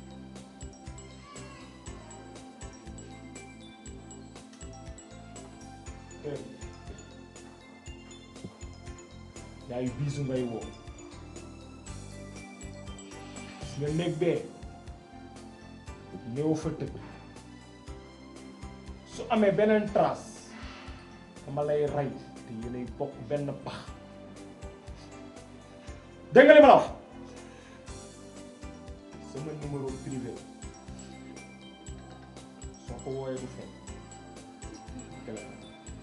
yaay biisu ngay woo gis nga néeg bee néew fa tëdd su amee beneen trace dama lay rey te yéenay bokk benn pax dégg nga li ma la wax sama numéro privé soo ko wooyee du feeñ téléphone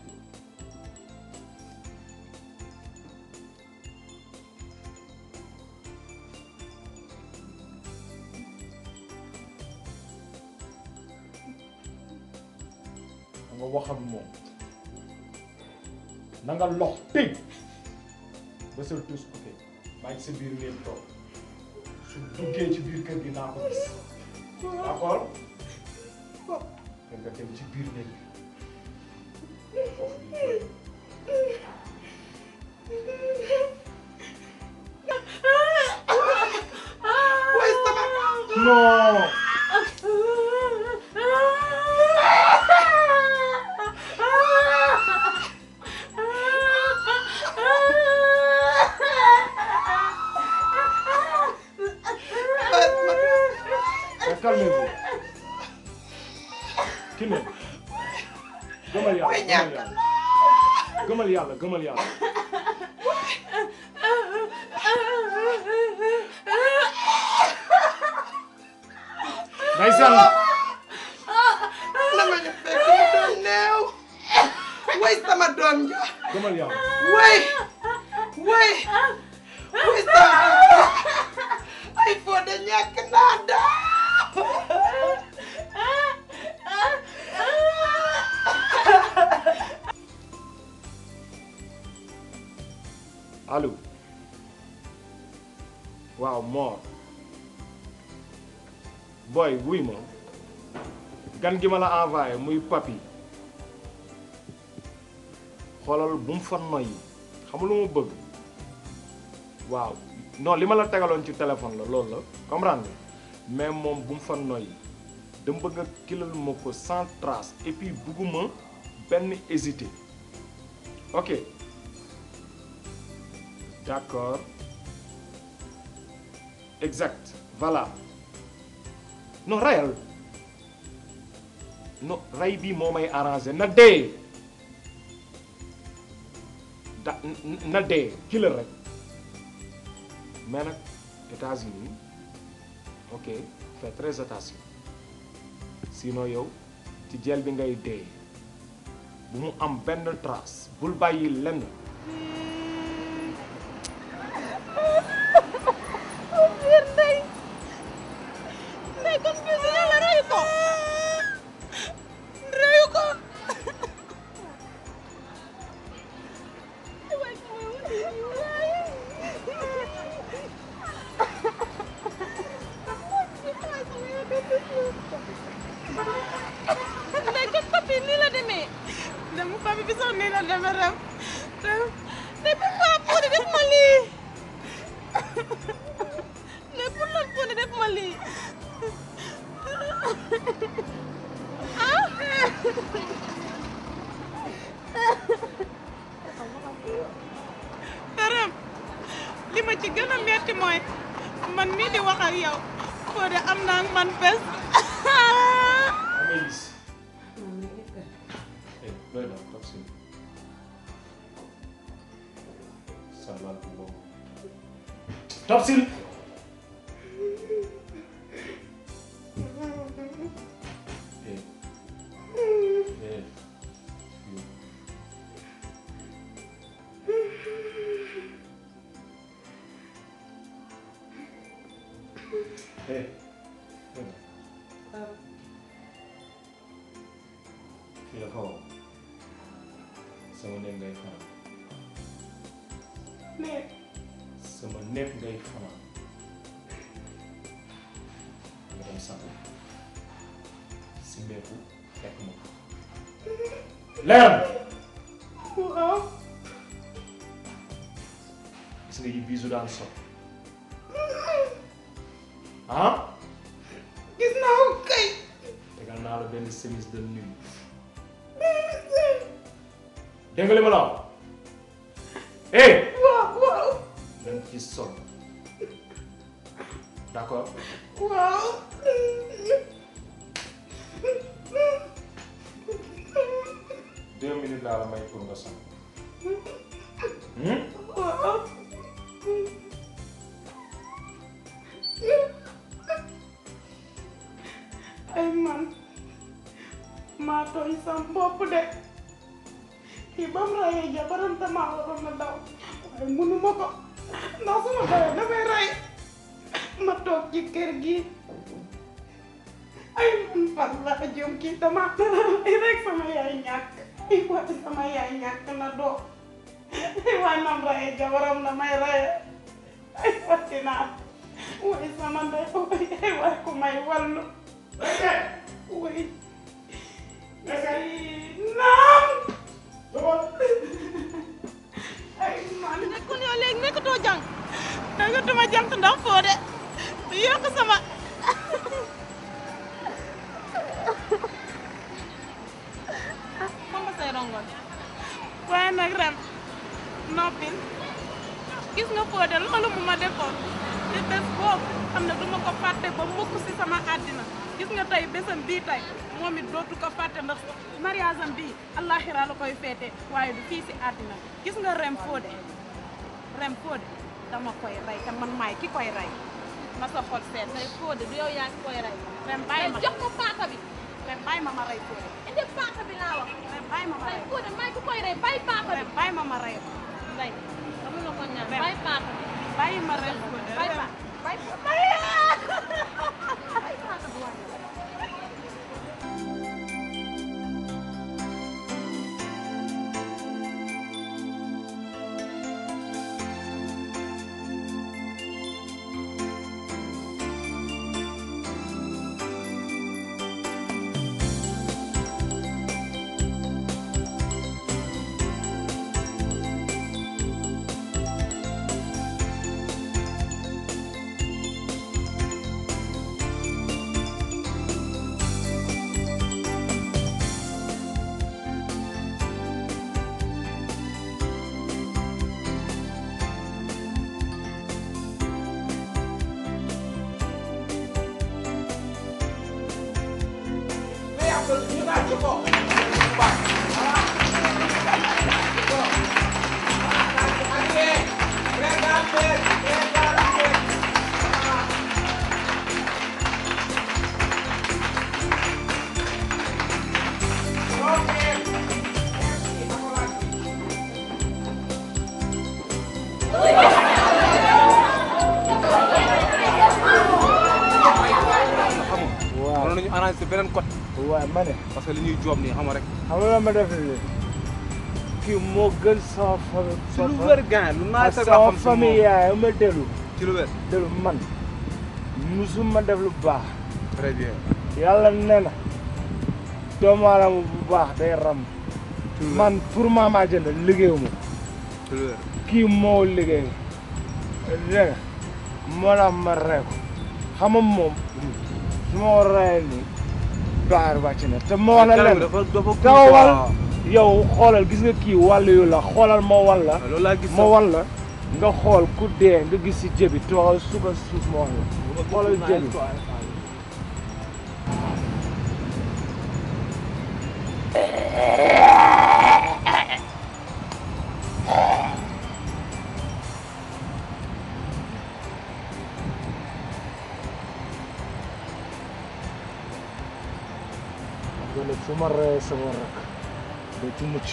nga wax ak moom na nga lox tëj ba sa tus ok maa ngi sa biir ngeen toog su duggee ci biir kër gi naa ko gis d'accord te nga dem ci biir néeg bi foofu di jooy. non Mais calmez-vous. Kiné. gëmal yàlla gëmal yàlla gëmal yàlla gëmal yàlla. Ndeysaan. dama ñu fekk mu doon neew way sama doom ja gëmal yàlla. way way way sama ay foo de ñàkk naa daa allo waaw Mor boy wuy ma gan gi ma la envoyé muy papi xoolal bu mu fa noyyi xam lu ma bëgg waaw non li ma la tegaloon ci téléphone la loolu la comprendre nga mais moom bu mu fa noyyi dama bëgg a kilal ma ko sans trace et puis bugguma benn hésité ok d'accord exact voilà non rayal non ray bi moo may arrangé na dee da na dee killer rek mais nag États-Unis ok fais très attention sinon yow ci jel bi ngay dee bu mu am benn trace bul bàyyi lenn biir ndey ndey kon bis yàlla reyu ko reyu ko ndey kon papi nii la demee dem papi bi sax nii la demee rem ndey pourquoi pour def ma lii ne pour lan pour def ma lii ah Dërëm li ma ci gën a metti mooy man mii di wax ak yow Fodé am naa ak man bés Amélis eh doy na toog si salal bu boobu toog si eh eh eh doy na fii dafa wow sama néeg ngay fanaan mais sama néeg ngay fanaan nga dem sangu si meeku fekk ma ko leer na waaw gis nga yi biisu daan sol ah gis naa ko kay tegal naa la benn chemise de nuit dégg nga li ma la wax eh waaw waaw dañ ci sol d'accord waaw deux minutes laa la may pour nga sol hmm? waaw ay man maa tooñ sam bopp de kii ba mu rayee jabaram damaa waroon na daw waaye mënuma ko ndax su ma dawee damay rey ma toog ci kër gi ay man fan laa jëm kii dama ay rek sama yaay ñàkk ay waay sama yaay ñàkk na doo ay waay nam rayee jabaram damay rayee ay wati naa waay sama ndey waay ay waay ku may wallu waay naam ay man nekkul yow léegi nekkatoo jàng nekkatuma jàng ndax foo de yokk sama mama say rongoñ waaye nag ren noppil gis nga foo de loolu mu ma defoon te bés boobu xam ne duma ko fàtte ba mukk si sama àddina gis nga tey bésam bii tey moom it dootu ko fàtte ndax mariage am bii allahira la koy feete waaye du fii si àddina gis nga rem Fodé rem Fodé dama koy rey te man maay ki koy rey na sa xol seet tey Fodé du yow yaa ngi koy rey rem bàyyi ma jox ko paaka bi rem bàyyi ma ma rey Fodé indi paaka bi laa wax rem bàyyi ma ma rey Fodé maay ki koy rey bàyyi paaka bi rem bàyyi ma ma rey ko ndey dama la ko ñaan bàyyi paaka bi bàyyi ma rey Fodé bàyyi paaka bàyyi paaka bi waaye waaw mënoon nañu arrangé beneen côté. waaw ma ne. parce que li ñuy joob nii xam nga rek. xam nga ma def nii kii moo gën sama famille. ci lu wér gaañ lu naaj sax sama xam si famille moom. yaay ma dellu. ci lu wér. dellu man musuma def lu baax. très bien. yàlla nee na doomu aadama bu baax day ram. man pour ma maa jënd liggéeyuma ci lu wér. kii moo liggéey dégg nga moo tax ma rey ko xam nga moom su ma ko reyee nii baar wàcc na te ma wax la leen dafa dafa gaawal yow xoolal gis nga kii wàllu yu la xoolal ma wan la loolu laa gis ma wan la nga xool ku dee nga gis si jëbi toogal suba suuf ma wax la xoolal jëbi nga ne su ma reyee sama rak doo ci mucc